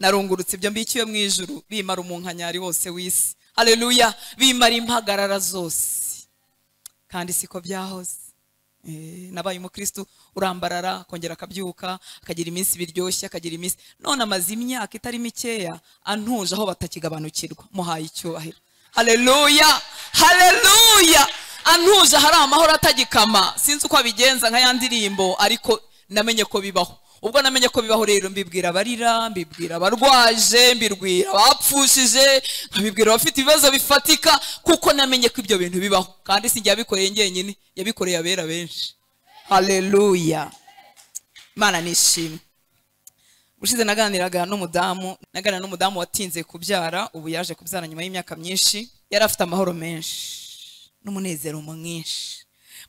narungurutse ibyo mbikiwe mu ijuru bimara umunkanyari wose w'isi hareruya bimara impagarara zose kandi siko byahoze nabaye umukristo urambarara akongera akabyuka akagira iminsi biryoshye akagira iminsi none amaze imyaka itari mikeya antuje aho batakigabanukirwa muhaye icyubahiro hareruya hareruya antuje hari amahoro atagikama sinzi uko abigenza nka ya ndirimbo ariko namenye ko bibaho ubwo namenye ko bibaho rero mbibwira abarira mbibwira abarwaje mbibwira abapfushije mbibwira abafite ibibazo bifatika kuko namenye ko ibyo bintu bibaho kandi si njye yabikoreye njyenyine yabikoreye abera benshi hareruya imana nishimwe ushize naganiraga n'umudamu naganira n'umudamu watinze kubyara ubu yaje kubyara nyuma y'imyaka myinshi yari afite amahoro menshi n'umunezero mwinshi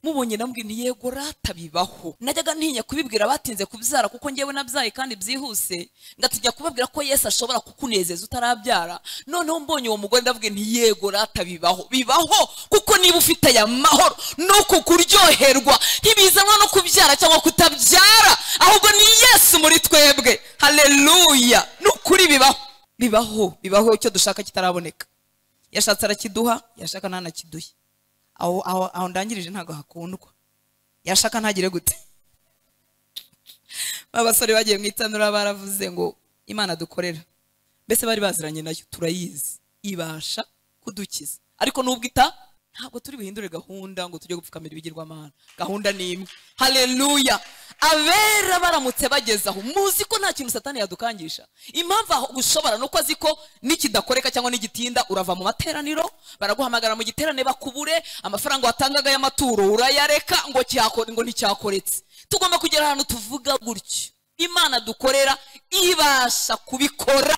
mubonye nambwira ni yego rata bibaho najyaga ntinya kubibwira abatinze kubyara kuko ngewe nabyaye kandi byihuse ngatijya kubabwira ko yesu ashobora kukunezeza utarabyara noneho mbonye uwo mugore ndavuga nti yego rata bibaho bibaho kuko niba ufite aya mahoro ni uku kuryoherwa ntibizanwa no kubyara cyangwa kutabyara ahubwo ni yesu muri twebwe hareruya ni ukuri bibaho bibaho bibaho icyo dushaka kitaraboneka yashatse arakiduha yashaka ntanakiduhe aho ndangirije ntabwo hakundwa yashaka ntagire gute abasore bagiye mu itanura baravuze ngo imana dukorera mbese bari baziranye nayo turayizi ibasha kudukiza ariko nubwo ita ntabwo turi buhindure gahunda ngo tujye gupfukamira ibigirwamana gahunda ni imwe hareruya abera baramutse bagezaho muzi ko nta kintu satani yadukangisha impamvu aho ushobora nuko azi ko n'ikidakoreka cyangwa n'igitinda urava mu materaniro baraguhamagara mu giterane bakubure amafaranga watangaga y'amaturo urayareka ngo ngo nticyakoretse tugomba kugera ahantu tuvuga gutyo imana dukorera ibasha kubikora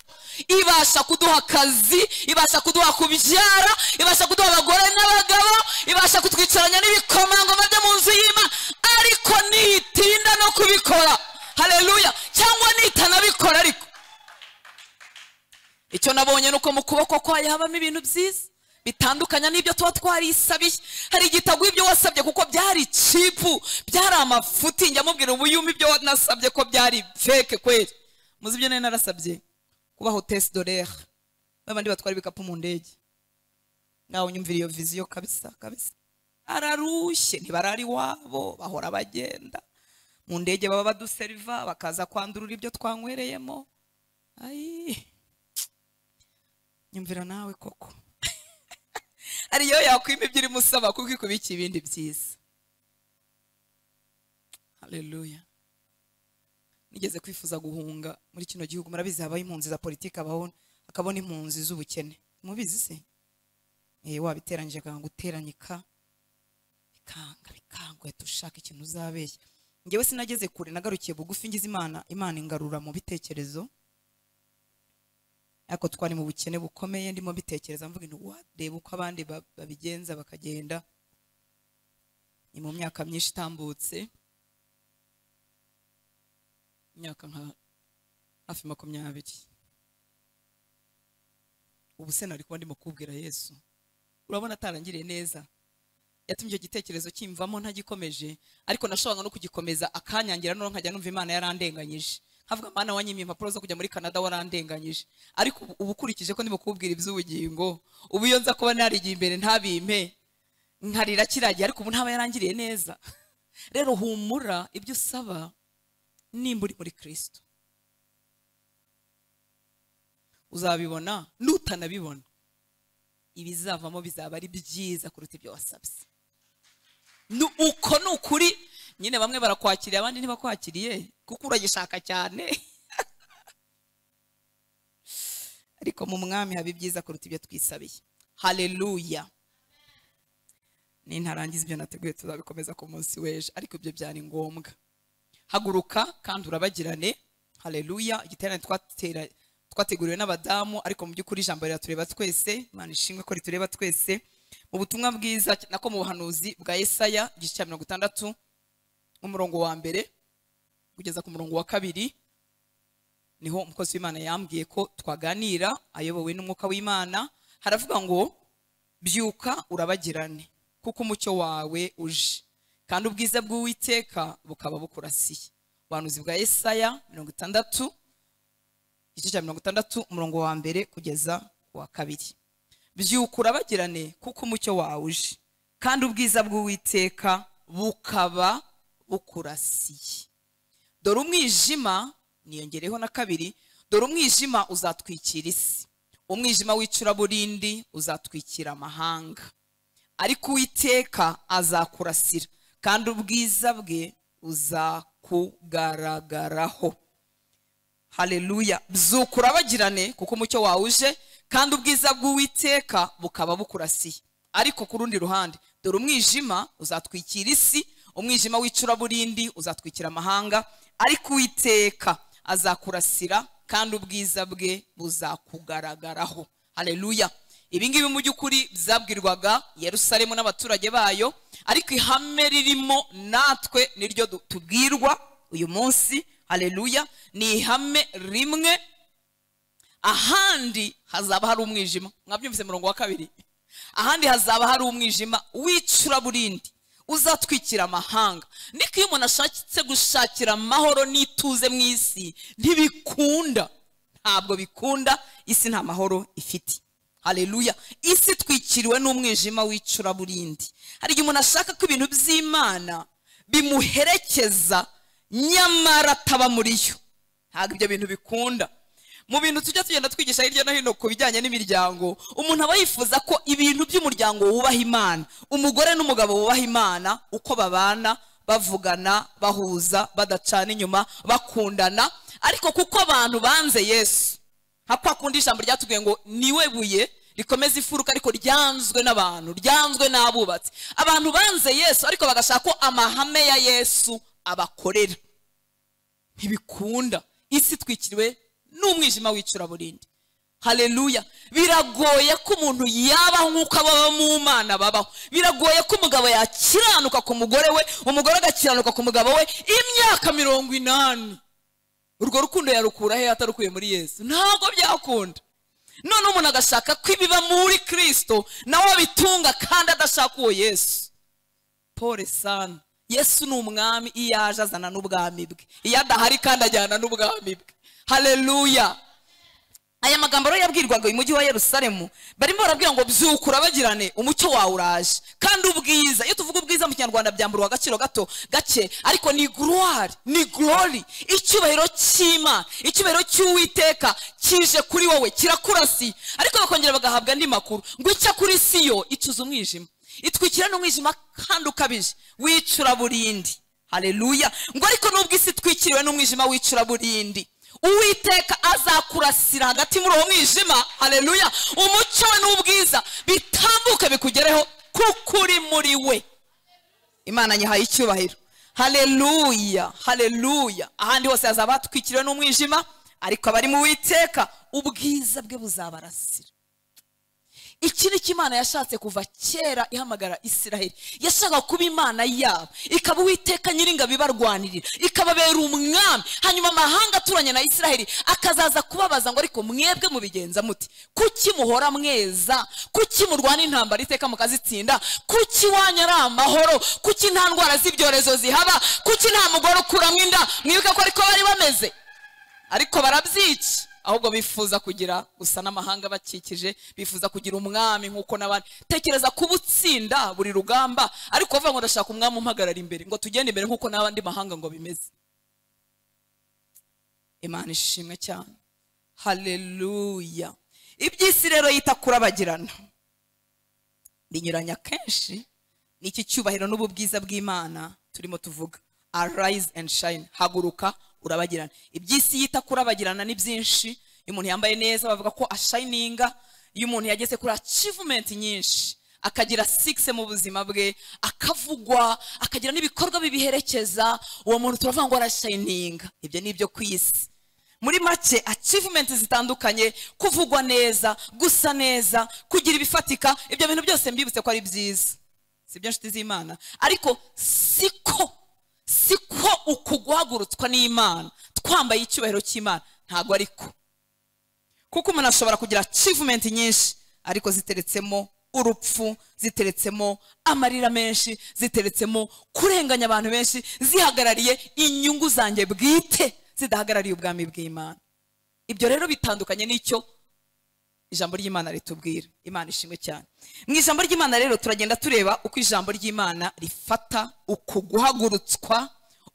ibasha kuduha akazi ibasha kuduha kubyara ibasha kuduha abagore n'abagabo ibasha kutwicaranya n'ibikomangoma byo mu nzu y'imana ariko nitinda no kubikora hareruya cyangwa nitanabikora ariko icyo nabonye ni uko mu kuboko kwayo habamo ibintu byiza bitandukanye n'ibyo tuba twarisabiye hari igitabo ibyo wasabye kuko byari cipu byari amafuti njya mubwira ubuyuma ibyo nasabye ko byari feke kweri muzi ibyo nari narasabye kuba hotesi dorere babandi batwara ibikapu mu ndege ngaho nyumvira iyo viziyo kabisa kabisa ararushye ntibarari iwabo bahora bagenda mu ndege baba baduseriva bakaza kwandurura ibyo twanywereyemo nyumvira nawe koko ariyo yakwima ibyo urimo usaba kuko ikubika ibindi byiza hareruya nigeze kwifuza guhunga muri kino gihugu murabizi habaho impunzi za politiki ababona akabona impunzi z'ubukene mubizi se wabiteranyije akanga guteranyika bikanga bikanga uhita ushaka ikintu uzabeshya ngewe sinageze kure nagarukiye bugufi ngize imana imana ingarura mu bitekerezo ariko twari mu bukene bukomeye ndimo mbitekereza mvuga ngo wareba uko abandi babigenza bakagenda ni mu myaka myinshi itambutse imyaka nka hafi makumyabiri ubu se nari kuba ndimo kubwira yesu urabona atarangiriye neza yatumye icyo gitekerezo kimvamo ntagikomeje ariko nashoboraga no kugikomeza akanyangira noneho nkajya numva imana yarandenganyije havuga mwana wanyimye impapuro zo kujya muri canada warandenganyije ariko ubu ukurikije ko ndimo kubwira iby'ubugingo ubu iyo nza kuba narigiye imbere ntabimpe nkarira kiragiye ariko ubu ntaba yarangiriye neza rero humura ibyo usaba nimba uri muri kirisito uzabibona n'utanabibona ibizavamo bizaba ari byiza kuruta ibyo wasabye uko ni ukuri nyine bamwe barakwakiriye abandi ntibakwakiriye kuko uragishaka cyane ariko mu mwami haba ibyiza kuruta ibyo twisabiye hareruya nintarangiza ibyo nateguye tuzabikomeza ku munsi w'ejo ariko ibyo byari ngombwa haguruka kandi urabagirane hareruya igiterane twateguriwe n'abadamu ariko mu by'ukuri ijambo riratureba twese imana ishimwe ko ritureba twese mu butumwa bwiza nako mu buhanuzi bwa Yesaya igice cya mirongo itandatu umurongo wa mbere kugeza ku murongo wa kabiri niho umukozi w'imana yambwiye ko twaganira ayobowe n'umwuka w'imana haravuga ngo byuka urabagirane kuko umucyo wawe uje kandi ubwiza bw'uwiteka bukaba bukurasiye ubuhanuzi bwa Yesaya mirongo itandatu igice cya mirongo itandatu umurongo wa mbere kugeza ku wa kabiri byukura bagirane kuko umucyo wawe uje kandi ubwiza bw'uwiteka bukaba bukurasiye dore umwijima niyongereho na kabiri dore umwijima uzatwikira isi umwijima w'icuraburindi uzatwikira amahanga ariko uwiteka azakurasira kandi ubwiza bwe buzakugaragaraho hareruya byukura bagirane kuko umucyo wawe uje kandi ubwiza bw'uwiteka bukaba bukurasiye ariko ku rundi ruhande dore umwijima uzatwikira isi umwijima w'icuraburindi uzatwikira amahanga ariko uwiteka azakurasira kandi ubwiza bwe buzakugaragaraho hareruya ibi ngibi mu by'ukuri byabwirwaga Yerusalemu n'abaturage bayo ariko ihame ririmo natwe niryo tubwirwa uyu munsi hareruya ni ihame rimwe ahandi hazaba hari umwijima mwabyumvise murongo wa kabiri ahandi hazaba hari umwijima w'icuraburindi uzatwikira amahanga niko iyo umuntu ashakitse gushakira amahoro n'ituze mu isi ntibikunda ntabwo bikunda isi nta mahoro ifite hareruya isi itwikiriwe n'umwijima w'icuraburindi hari igihe umuntu ashaka ko ibintu by'imana bimuherekeza nyamara ataba muri yo ntabwo ibyo bintu bikunda mu bintu tujya tugenda twigisha hirya no hino ku bijyanye n'imiryango umuntu aba yifuza ko ibintu by'umuryango wubaha imana umugore n'umugabo wubaha imana uko babana bavugana bahuza badacana inyuma bakundana ariko kuko abantu banze yesu nka kwa kundi ijambo ryatubwiye ngo niwe buye rikomeza imfuruka ariko ryanzwe n'abantu ryanzwe n'abubatsi abantu banze yesu ariko bagashaka ko amahame ya yesu abakorera ntibikunda isi itwikiriwe n'umwijima w'icuraburindi hareruya biragoye ko umuntu yabaho nk'uko ababa mu mana babaho biragoye ko umugabo yakiranuka ku mugore we umugore agakiranuka ku mugabo we imyaka mirongo inani urwo rukundo yarukura he atarukuye muri yesu ntabwo byakunda none umuntu agashaka ko ibiba muri kirisito nawe abitunga kandi adashaka uwo yesu pole sana yesu ni umwami iyo aje azana n'ubwami bwe iyo adahari kandi ajyana n'ubwami bwe hareruya aya magambo rero yabwirwaga uyu mujyi wa yerusalemu barimo barabwira ngo byukura bagirane umucyo wawe uraje kandi ubwiza iyo tuvuga ubwiza mu kinyarwanda byamburwa agaciro gato gake ariko ni gloire ni glory icyubahiro cy'imana icyubahiro cy'uwiteka kije kuri wowe kirakurasi ariko bakongera bagahabwa andi makuru ngo icya kuri siyo icuza umwijima itwikira n'umwijima kandi ukabije w'icuraburindi hareruya ngo ariko nubwo isi itwikiriwe n'umwijima w'icuraburindi uwiteka azakurasira hagati muri uwo mwijima hareruya umucyo we n'ubwiza bitambuke bikugereho kuko uri muri we imana nyihaye icyubahiro hareruya hareruya ahandi hose hazaba hatwikiriwe n'umwijima ariko abari mu witeka ubwiza bwe buzabarasira iki ni cyo imana yashatse kuva kera ihamagara isiraheli yashaka kuba imana yabo ikaba uwiteka nyiringabi ibarwanirira ikababera umwami hanyuma amahanga aturanye na isiraheli akazaza kubabaza ngo ariko mwebwe mubigenza muti kuki muhora mweza kuki murwana intambara iteka mukazitsinda kuki iwanyu ari amahoro kuki nta ndwara z'ibyorezo zihaba kuki nta mugore ukuramo inda mwibuke ko ariko bari bameze ariko barabyica ahubwo bifuza kugira gusa n'amahanga bakikije bifuza kugira umwami nk'uko n'abandi tekereza kuba utsinda buri rugamba ariko bavuga ngo ndashaka umwami umpagarara imbere ngo tugende imbere nk'uko n'abandi mahanga ngo bimeze imana ishimwe cyane hareruya iby'isi rero yita kurabagirana binyuranya kenshi n'iki cyubahiro n'ubu bwiza bw'imana turimo tuvuga arise and shine haguruka urabagirana iby'isi yita kurabagirana ni byinshi iyo umuntu yambaye neza bavuga ko ashayininga iyo umuntu yageze kuri acivumenti nyinshi akagira sikise mu buzima bwe akavugwa akagira n'ibikorwa bibiherekeza uwo muntu turavuga ngo arashayininga ibyo ni ibyo ku isi muri make acivumenti zitandukanye kuvugwa neza gusa neza kugira ibifatika ibyo bintu byose mbibutse ko ari byiza si byo nshuti z'imana ariko siko si ko uku guhagurutswa n'imana twambaye icyubahiro cy'imana ntabwo ariko kuko umuntu ashobora kugira acivumenti nyinshi ariko ziteretsemo urupfu ziteretsemo amarira menshi ziteretsemo kurenganya abantu benshi zihagarariye inyungu zanjye bwite zidahagarariye ubwami bw'imana ibyo rero bitandukanye n'icyo ijambo ry'imana ritubwira imana ishimwe cyane mu ijambo ry'imana rero turagenda tureba uko ijambo ry'imana rifata uku guhagurutswa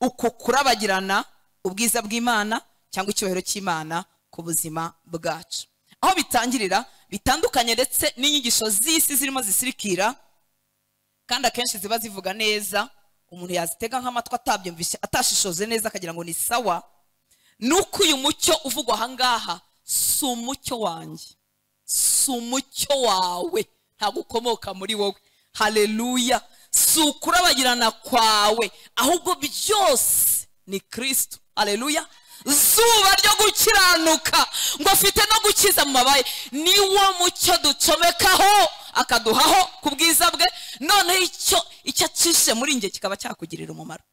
uku kurabagirana ubwiza bw'imana cyangwa icyubahiro cy'imana ku buzima bwacu aho bitangirira bitandukanye ndetse n'inyigisho z'isi zirimo zisirikira kandi akenshi ziba zivuga neza umuntu yazitega nk'amatwi atabyumvise atashishoze neza akagira ngo ni sawa ni uko uyu mucyo uvugwa aha ngaha si umucyo wanjye si umucyo wawe ntabwo ukomoka muri wowe hareruya si ukurabagirana kwawe ahubwo byose ni kirisitu hareruya zuba ryo gukiranuka ngo afite no gukiza mu mabaye niwo mucyo ducomekaho akaduhaho ku bwiza bwe noneho icyo icyo acishe muri njye kikaba cyakugirira umumaro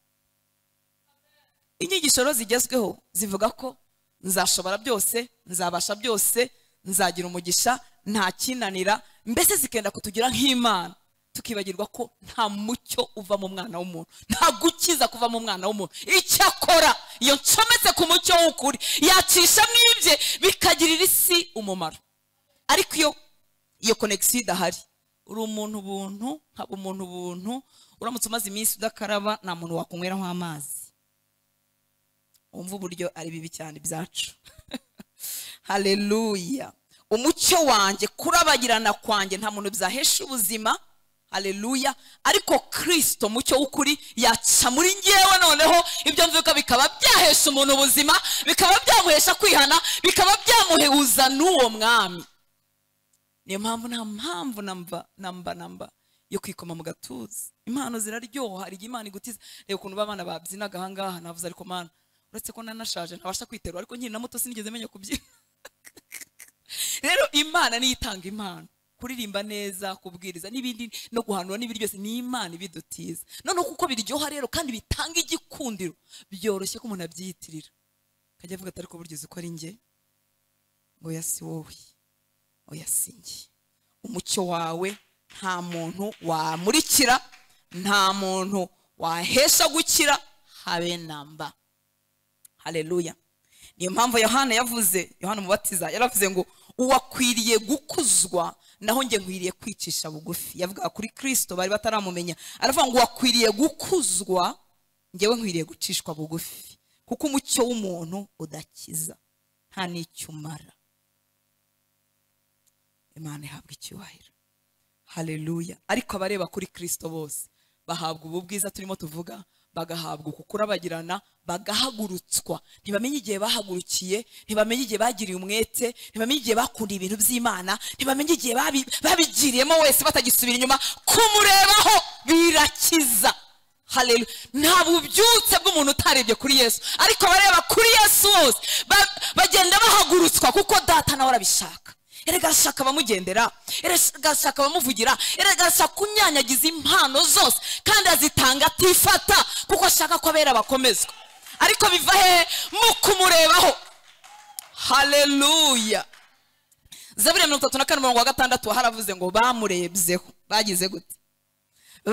inyigisho rero zigezweho zivuga ko nzashobora byose nzabasha byose nzagira umugisha ntakinanira mbese zikenda kutugira nk'imana tukibagirwa ko nta mucyo uva mu mwana w'umuntu nta gukiza kuva mu mwana w'umuntu icyo akora iyo ncometse ku mucyo w'ukuri yacisha mu ibye bikagirira isi umumaro ariko iyo iyo konegisiyo idahari uri umuntu ubuntu nkaba umuntu ubuntu uramutse umaze iminsi udakaraba nta muntu wakunyweraho amazi wumva uburyo ari bibi cyane ibyacu hareruya umucyo wanjye kurabagirana kwanjye nta muntu byahesha ubuzima hareruya ariko kirisito mucyo w'ukuri yaca muri ngewe noneho ibyo mvuka bikaba byahesha umuntu ubuzima bikaba byamuhesha kwihana bikaba byamuhehuza n'uwo mwami niyo mpamvu nta mpamvu namba namba namba yo kwikoma mu gatuza impano ziraryoha hari igihe imana igutiza reba ukuntu abana babyinaga ahangaha navuze ariko mana uretse ko nanashaje ntabasha kwiterura ariko nkiri na muto sinigeze menya kubyina rero imana niyo itanga impano kuririmba neza kubwiriza n'ibindi no guhanura n'ibindi byose ni imana ibidutiza noneho kuko biryoha rero kandi bitanga igikundiro byoroshye ko umuntu abyiyitirira akajya avuga ati ariko buryo uzi ko ari njye oya si wowe oya si njye umucyo wawe nta muntu wamurikira nta muntu wahesha gukira habe namba hareruya niyo mpamvu yohana yavuze yohana umubatiza yaravuze ngo uwakwiriye gukuzwa naho njye nkwiriye kwicisha bugufi yavugaga kuri kirisito bari bataramumenya aravuga ngo uwakwiriye gukuzwa ngewe nkwiriye gucishwa bugufi kuko umucyo w'umuntu udakiza nta n'icyo umara imana ihabwa icyubahiro hareruya ariko abareba kuri kirisito bose bahabwa ubu bwiza turimo tuvuga bagahabwa uku kurabagirana bagahagurutswa ntibamenye igihe bahagurukiye ntibamenye igihe bagiriye umwete ntibamenye igihe bakunda ibintu by'imana ntibamenye igihe babigiriyemo wese batagisubira inyuma kumurebaho birakiza hareru nta bubyutse bw'umuntu utarebye kuri yesu ariko bareba kuri yesu bose bagenda bahagurutswa kuko data nawe arabishaka erega arashaka abamugendera erega arashaka abamuvugira erega arashaka kunyanyagiza impano zose kandi azitanga atifata kuko ashaka ko abera bakomezwa ariko biva hehe mu kumurebaho hareruya zaburi mirongo itatu na kane umurongo wa gatandatu haravuze ngo bamurebyeho bagize gute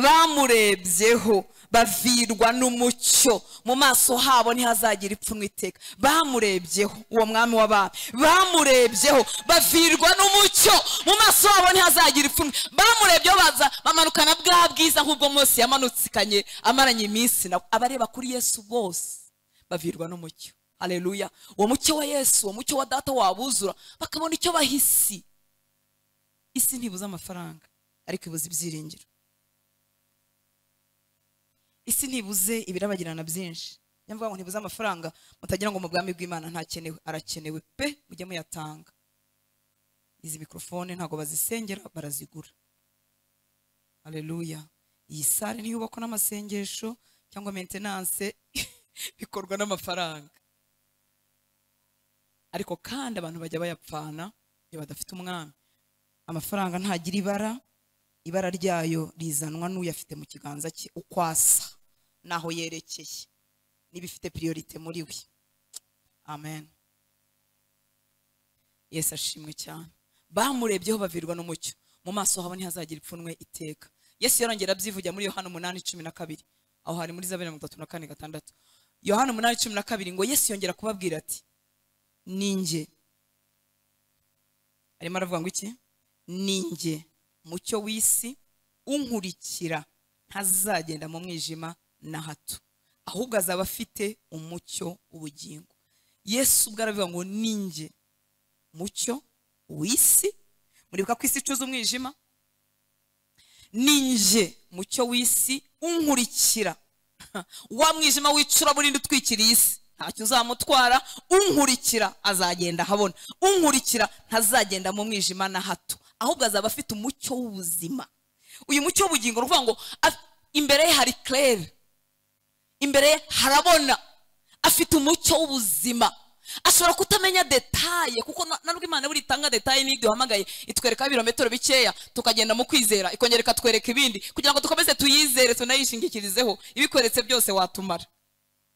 bamurebyeho bavirwa n'umucyo mu maso habo ntihazagira ipfunwe iteka bamurebyeho uwo mwami w'abami bamurebyeho bavirwa n'umucyo mu maso habo ntihazagira ipfunwe bamurebyeho baza bamanukana bwa bwiza nk'ubwo munsi yamanutsikanye amaranye iminsi na abareba kuri yesu bose bavirwa n'umucyo hareruya uwo mucyo wa yesu uwo mucyo wa data wabuzura bakabona icyo baha isi isi ntibuze amafaranga ariko ibuze ibyiringiro isi ntibuze ibirabagirana byinshi niyo mvuga ngo ntibuze amafaranga mutagira ngo mu bwami bw'imana ntakenewe arakenewe pe mujye muyatanga izi mikorofone ntabwo bazisengera barazigura hareruya iyi sare ntiyubakwa n'amasengesho cyangwa mentenanse bikorwa n'amafaranga ariko kandi abantu bajya bayapfana iyo badafite umwami amafaranga ntagira ibara ibara ryayo rizanwa n'uyafite mu kiganza cye uko asa n'aho yerekeye n'ibifite piriyorite muri we amen yesu ashimwe cyane bamurebyeho bavirwa n'umucyo mu maso habo ntihazagira ipfunwe iteka yesu yarongera abyivugira muri yohana umunani cumi na kabiri aho hari muri za mirongo itatu na kane gatandatu yohana umunani cumi na kabiri ngo yesu yongera kubabwira ati ninjye arimo aravuga ngo iki ninjye mucyo w'isi unkurikira ntazagenda mu mwijima na hato ahubwo azaba afite umucyo w'ubugingo yesu ubwo aravuga ngo ninjye mucyo w'isi muribuka ko isi icuza umwijima ninjye mucyo w'isi unkurikira wa mwijima w'icuraburindi utwikiriye isi ntacyo uzamutwara unkurikira azagenda ahabona unkurikira ntazagenda mu mwijima na hato ahubwo azaba afite umucyo w'ubuzima uyu mucyo w'ubugingo ni ukuvuga ngo imbere ye hari kerere imbere ye harabona afite umucyo w'ubuzima ashobora kutamenya detaye kuko narwo imana buri itanga detaye n'ibyo duhamagaye itwereka ibirometero bikeya tukagenda mu kwizera ikongera ikatwereka ibindi kugira ngo dukomeze tuyizere tunayishingikirizeho ibikweretse byose watumara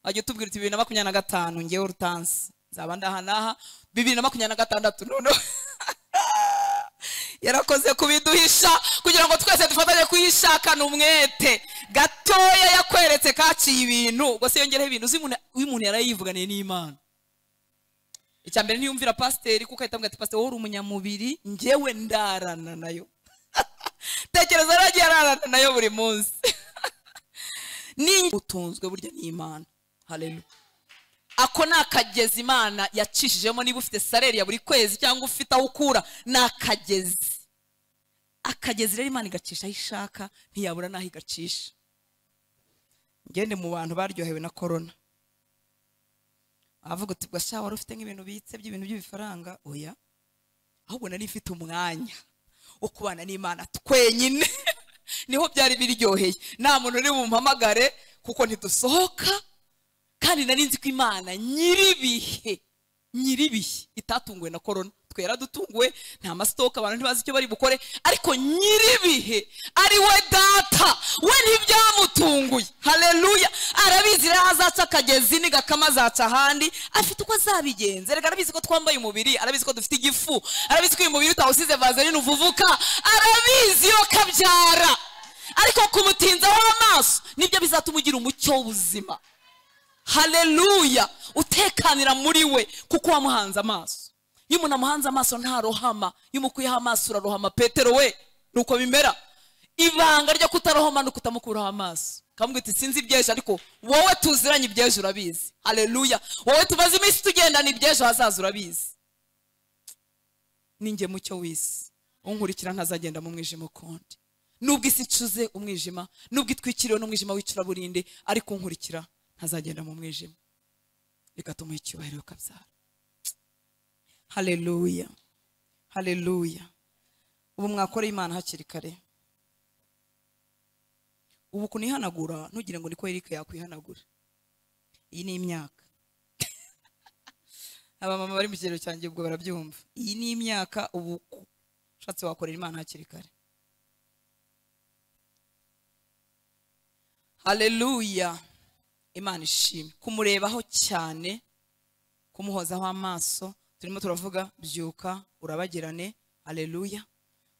wajya utubwira uti bibiri na makumyabiri na gatanu ngewe urutansi nzaba ndaha n'aha bibiri na makumyabiri na gatandatu noneho yarakoze kubiduhisha kugira ngo twese dufatanye kuyishakana umwete gatoya yakweretse kaciye ibintu ubwo se yongereho ibintu uzi umuntu yarayivuganiye n'imana icya mbere ntiyumvira pasiteri kuko ahita avuga ati pasiteri wowe uri umunyamubiri ngewe ndarana nayo tekereza rero agiye ararana nayo buri munsi ni utunzwe burya n'imana hareru ako ni akagezi imana yacishijemo niba ufite saleri ya buri kwezi cyangwa ufite aho ukura ni akagezi akagezi rero imana igacisha aho ishaka ntiyabura n'aho igacisha ngende mu bantu baryohewe na korona avuga uti bwasha wari ufite nk'ibintu bitse by'ibintu by'ibifaranga oya ahubwo nari mfite umwanya wo kubana n'imana twenyine niho byari biryoheye nta muntu uri bumpamagare kuko ntidusohoka kandi nari nzi ko imana nyiribihe nyiribihe itatunguwe na korona twera dutunguwe nta masitoke abantu ntibazi icyo bari bukore ariko nyiribihe ari we data we ntibyamutunguye hareruya arabizi rero azaca akagezi nigakama azaca ahandi afite uko azabigenza reka arabizi ko twambaye umubiri arabizi ko dufite igifu arabizi ko uyu mubiri utawusize vazerine uvuvuka arabizi yo kabyara ariko kumutinzaho amaso nibyo bizatuma ugira umucyo w'ubuzima hareruya utekanira muri we kuko wamuhanze amaso iyo umuntu amuhanze amaso ntarohama iyo umukuyeho amaso urarohama petero we ni uko bimera ibanga ryo kutarohama ni ukutamukuraho amaso kamubwira uti sinzi iby'ejo ariko wowe tuziranye iby'ejo urabizi hareruya wowe tumaze iminsi tugendana iby'ejo hazaza urabizi ninjye mucyo w'isi unkurikira ntazagenda mu mwijima ukundi nubwo isi icuze umwijima nubwo itwikiriwe n'umwijima w'icuraburinde ariko unkurikira ntazagenda mu mwijima bigatuma icyubahiro kabyara hareruya hareruya ubu mwakora imana hakiri kare ubu kunihanagura ntugire ngo niko erike yakwihanagura iyi ni imyaka abamama bari mu kigero cyanjye ubwo barabyumva iyi ni imyaka ubu ushatse wakorera imana hakiri kare hareruya imana ishimwe kumurebaho cyane kumuhozaho amaso turimo turavuga byuka urabagirane areruya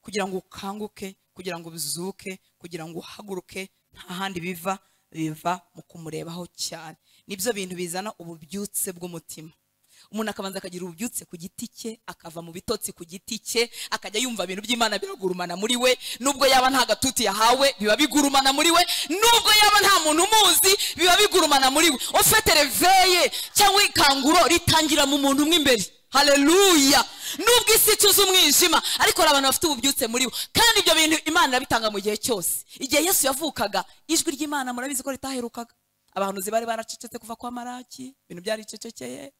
kugira ngo ukanguke kugira ngo uzuke kugira ngo uhaguruke nta handi biva biva mu kumurebaho cyane nibyo bintu bizana ububyutse bw'umutima umuntu akabanza akagira ububyutse ku giti cye akava mu bitotsi ku giti cye akajya yumva ibintu by'imana biragurumana muri we nubwo yaba nta gatuti yahawe biba bigurumana muri we nubwo yaba nta muntu umuzi biba bigurumana muri we ufite reveye cyangwa ikanguro ritangira mu muntu umwe imbere hareruya nubwo isi icuze umwijima ariko hari abantu bafite ububyutse muri bo kandi ibyo bintu imana irabitanga mu gihe cyose igihe yesu yavukaga ijwi ry'imana murabizi ko ritaherukaga abantu bari baracecetse kuva kwa maraki ibintu byaricecekeye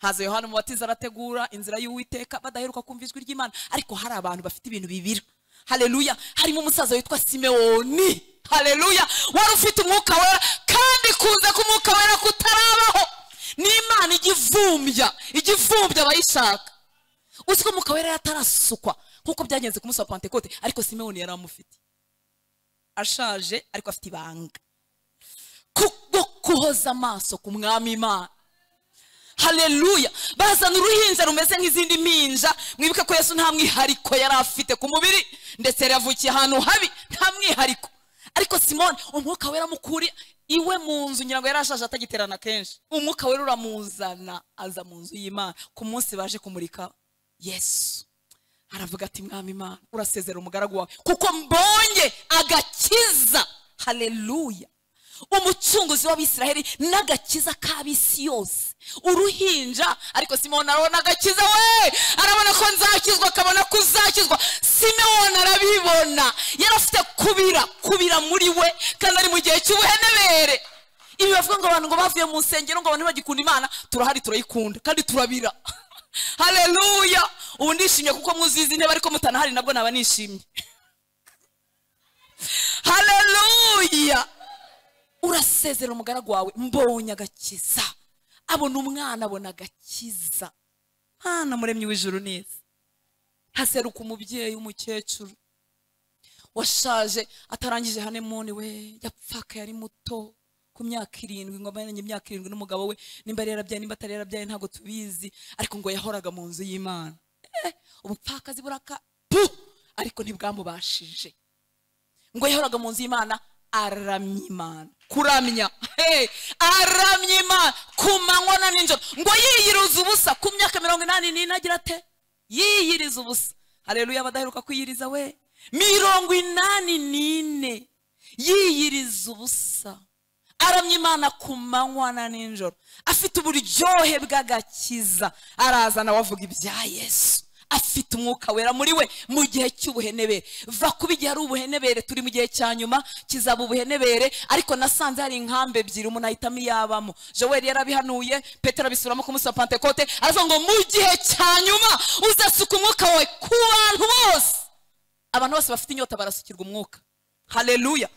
haza yohana umubatiza arategura inzira y'uwiteka badaheruka kumva ijwi ry'imana ariko hari abantu bafite ibintu bibira hareruya harimo umusaza witwa simewoni hareruya wari ufite umwuka wera kandi kunze ko umwuka wera kutarabaho n'imana ijya ivumbya ijya ivumbya abayishaka uzi ko umwuka wera yatarasukwa nk'uko byagenze ku munsi wa pantekote ariko simewoni yari amufite ashaje ariko afite ibanga kubwo kuhoza amaso ku mwami imana hareruya bazana uruhinja rumeze nk'izindi mpinja mwibuke ko yesu nta mwihariko yari afite ku mubiri ndetse yari yavukiye ahantu habi nta mwihariko ariko simone umwuka wera mukuri iwe mu nzu ngira ngo yarashaje atagiterana kenshi umwuka wera uramuzana aza mu nzu y'imana ku munsi baje kumurika yesu aravuga ati mwami imana urasezera umugaragu wawe kuko mbonye agakiza haleluya umucunguzi w'abisiraheli n'agakiza k'ab'isi yose uruhinja ariko simewona arabona agakiza we arabona ko nzakizwa akabona ko uzakizwa simewona arabibona yari afite kubira kubira muri we kandi ari mu gihe cy'ubuhenebere ibi bavuga ngo abantu ngo bavuye mu nsengero ngo abantu bagikunda imana turahari turayikunda kandi turabira hareruya ubu ndishimye kuko muzi izi ntebe ariko mutanahari nabwo naba nishimye hareruya urasezera umugaragu wawe mbonye agakiza abona umwana abona agakiza mwana muremyi w'ijuru neza haseruka umubyeyi w'umukecuru washaje atarangije hanemoni we yapfaka yari muto ku myaka irindwi ngo amenye imyaka irindwi n'umugabo we nimba yari yarabyaye nimba atari yarabyaye ntabwo tubizi ariko ngo yahoraga mu nzu y'imana Eh, ubupfakazi buraka pu ariko ntibwamubashije ngo yahoraga mu nzu y'imana aramya imana kuramya hey, aramya imana ku manywa na nijoro ngo yiyirize ubusa ku myaka mirongo inani n'ine agira ate yiyiriza ubusa hareruya abadaheruka kwiyiriza we mirongo inani n'ine yiyiriza ubusa aramya imana ku manywa na nijoro afite uburyohe bw'agakiza araza nawe avuga ibya yesu afite umwuka wera muri we mu gihe cy'ubuhenebere va kuba igihe ari ubuhenebere turi mu gihe cya nyuma kizaba ubuhenebere ariko nasanze hari inkambi ebyiri umuntu ahitamo iyabamo joel yarabihanuye petero abisubiramo ku munsi wa pantekote aravuga ngo mu gihe cya nyuma uzasuka umwuka wawe ku bantu bose abantu bose bafite inyota barasukirwa umwuka hareruya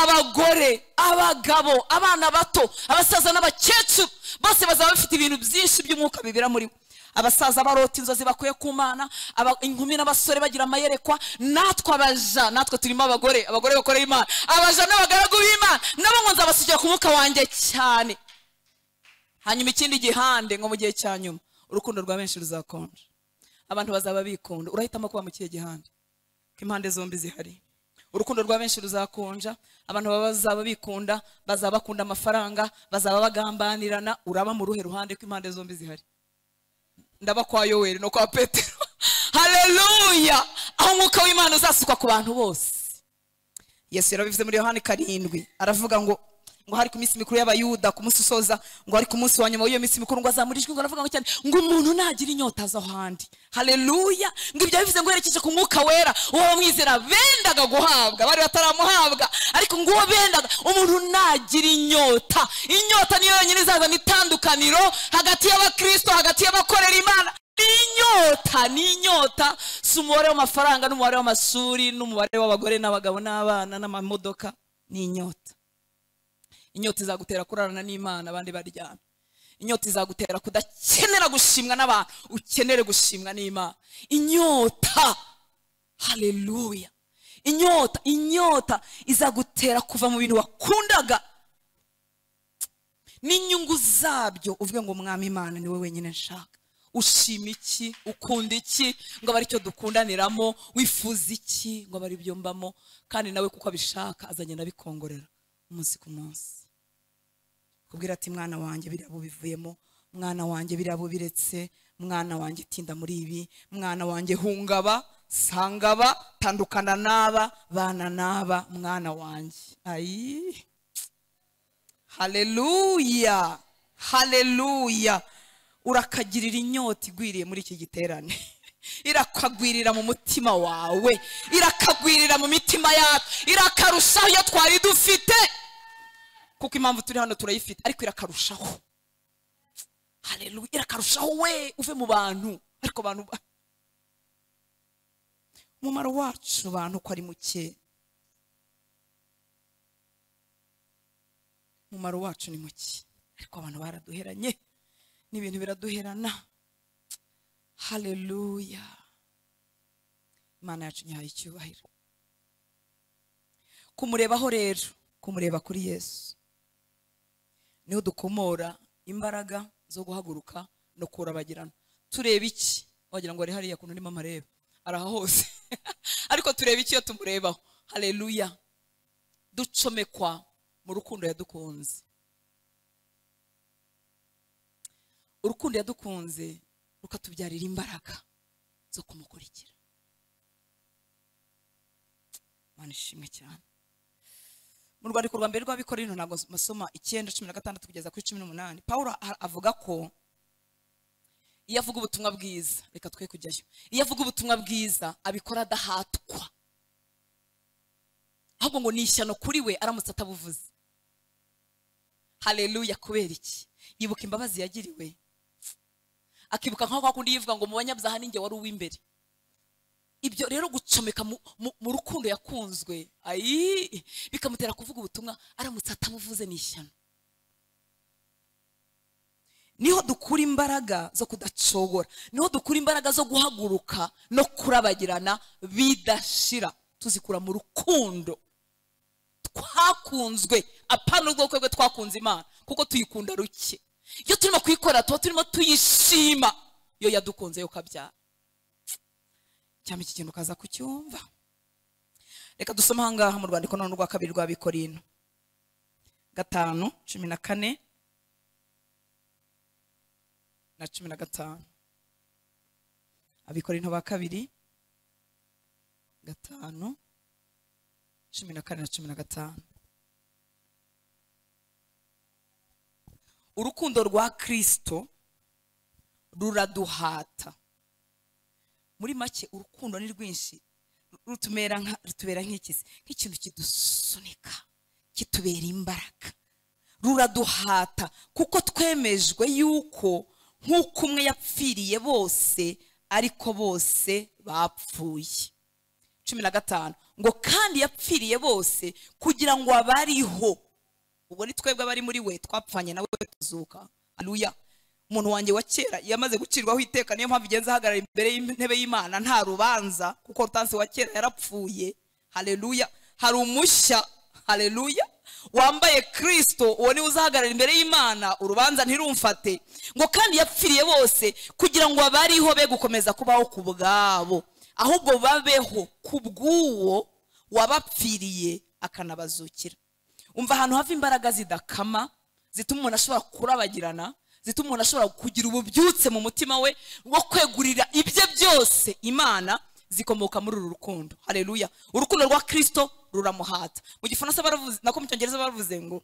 abagore abagabo abana bato abasaza n'abakecuru bose bazaba bafite ibintu byinshi by'umwuka bibira muri we abasaza barota inzozi bakuye ku mana aba- inkumi n'abasore bagira amayerekwa natwe abaja natwe turimo abagore abagore bakorera imana abaja n'abagaragu b'imana nabo ngo nzabasukira ku mwuka wanjye cyane hanyuma ikindi gihande nko mu gihe cya nyuma urukundo rwa benshi ruzakonja abantu bazaba bikunda urahitamo kuba mu kihe gihande ko impande zombi zihari urukundo rwa benshi ruzakonja abantu baba bazaba bikunda bazaba bakunda amafaranga bazaba bagambanirana uraba mu ruhe ruhande ko impande zombi zihari ndaba kwa yoweri no kwa petero hareruya aho umwuka w'imana uzasukwa ku bantu bose yesu yarabivuze muri yohani karindwi aravuga ngo ngo hari ku minsi mikuru y'abayuda ku munsi usoza ngo hari ku munsi wa nyuma w'iyo minsi mikuru ngo azamurijwe ngo aravuga ngo cyane ngo umuntu nagira inyota aza ahandi hareruya ngo ibyo bivuze ngo yerekeje ku mwuka wera uwo bamwizera bendaga guhabwa bari bataramuhabwa ariko ngo uwo bendaga umuntu nagira inyota inyota niyo yonyine izazana itandukaniro hagati y'abakristo hagati y'abakorera imana ni inyota ni inyota si umubare w'amafaranga n'umubare w'amashuri n'umubare w'abagore n'abagabo n'abana n'amamodoka ni inyota inyota izagutera kurarana n'imana abandi baryamye inyota izagutera kudakenera gushimwa n'abantu ukenere gushimwa n'imana inyota hareruya inyota inyota izagutera kuva mu bintu wakundaga n'inyungu zabyo uvuge ngo mwami imana niwe wenyine nshaka ushima iki ukunda iki ngo abe aricyo dukundaniramo wifuza iki ngo abe aribyo mbamo kandi nawe kuko abishaka azagenda abikongorera umunsi ku munsi kubwira ati mwana wanjye biriya bubivuyemo mwana wanjye biriya bubiretse mwana wanjye tinda muri ibi mwana wanjye hungaba sangaba tandukana n'aba bana n'aba mwana wanjye ayi hareruya hareruya urakagirira inyota igwiriye muri iki giterane irakagwirira mu mutima wawe irakagwirira mu mitima yacu irakarushaho iyo twari dufite kuko impamvu turi hano turayifite ariko irakarushaho hareruya irakarushaho we uve mu bantu ariko abantu ba- umumaro wacu bantu ko ari muke umumaro wacu ni muke ariko abantu baraduheranye n'ibintu biraduherana hareruya imana yacu nyahaye icyubahiro kumurebaho rero kumureba kuri yesu niho dukomora imbaraga zo guhaguruka no kurabagirana tureba iki wagira ngo ari hariya kuntu urimo amareba araha hose ariko tureba iki iyo tumurebaho hareruya ducomekwa mu rukundo yadukunze urukundo yadukunze rukatubyarira imbaraga zo kumukurikira Imana ishimwe cyane mu rwandiko rwa mbere rw'abikorera ntabwo masoma icyenda cumi na gatandatu kugeza kuri cumi n'umunani paul a- avuga ko iyo avuga ubutumwa bwiza reka twe kujyayo iyo avuga ubutumwa bwiza abikora adahatwa ahubwo ngo ni ishyano kuri we aramutse atabuvuze hareruya kubera iki yibuka imbabazi yagiriwe akibuka nk'aho kwa kundi yivuga ngo mu banyabyaha ninjye wari uw'imbere ibyo rero gucomeka mu- mu- mu rukundo yakunzwe ayi bikamutera kuvuga ubutumwa aramutse atabuvuze ni ishyano niho dukura imbaraga zo kudacogora niho dukura imbaraga zo guhaguruka no kurabagirana bidashira tuzikura mu rukundo twakunzwe apana ubwoko bwe twakunze imana kuko tuyikunda ruke iyo turimo kuyikora tuba turimo tuyishima iyo yadukunze yo kabyara cyangwa iki kintu ukaza kucyumva reka dusome ahangaha mu rwandiko none rwa kabiri rwa bikorino gatanu cumi na kane na cumi na gatanu abikorino ba kabiri gatanu cumi na kane na cumi na gatanu urukundo rwa kristo ruraduhata muri make urukundo ni rwinshi rutumera nka rutubera nk'iki se? nk'ikintu kidusunika kitubera imbaraga ruraduhata kuko twemejwe yuko nk'uko umwe yapfiriye bose ariko bose bapfuye cumi na gatanu ngo kandi yapfiriye bose kugira ngo abariho ubwo ni twebwe abari muri we twapfanye nawe tuzuka aluya umuntu wanjye wa kera yamaze gucirwaho iteka niyo mpamvu igenza ahagarara imbere y'intebe y'imana nta rubanza kuko rutansi wa kera yarapfuye hareruya hari umushya hareruya wambaye kirisito uwo niwe uzahagarara imbere y'imana urubanza ntirumfate ngo kandi yapfiriye bose kugira ngo abariho be gukomeza kubaho ku bwabo ahubwo babeho ku bw'uwo wabapfiriye akanabazukira umva ahantu hava imbaraga zidakama zituma umuntu ashobora kurabagirana zituma umuntu ashobora kugira ububyutse mu mutima we wo kwegurira ibye byose imana zikomoka muri uru rukundo hareruya urukundo rwa kirisito ruramuhata mu gifaransa baravuze nako mu cyongereza baravuze ngo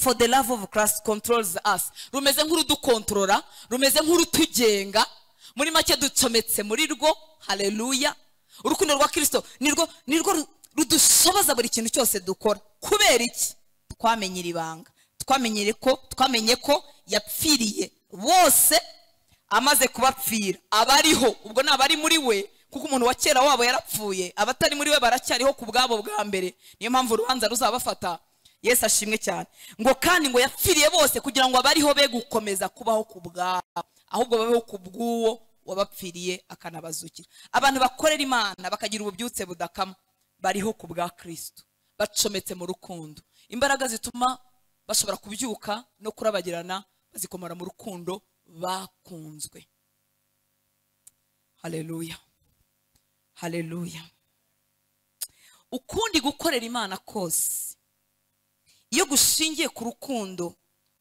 for the love of christ controls us rumeze nk'urudukontorora rumeze nk'urutugenga muri make ducometse muri rwo hareruya urukundo rwa kirisito nirwo nirwo ru- rudusobaza buri kintu cyose dukora kubera iki twamenye iri banga twamenye ko twamenye ko yapfiriye bose amaze kubapfira abariho ubwo ni abari muri we kuko umuntu wa kera wabo yarapfuye abatari muri we baracyariho ku bwabo bwa mbere niyo mpamvu urubanza ruzabafata yesu ashimwe cyane ngo kandi ngo yapfiriye bose kugira ngo abariho be gukomeza kubaho ku bwabo ahubwo babeho ku bw'uwo wabapfiriye akanabazukira abantu bakorera imana bakagira ububyutse budakama bariho ku bwa kristo bacometse mu rukundo imbaraga zituma bashobora kubyuka no kurabagirana bazikomora mu rukundo bakunzwe haleluya haleluya ukundi gukorera imana kose iyo gushingiye ku rukundo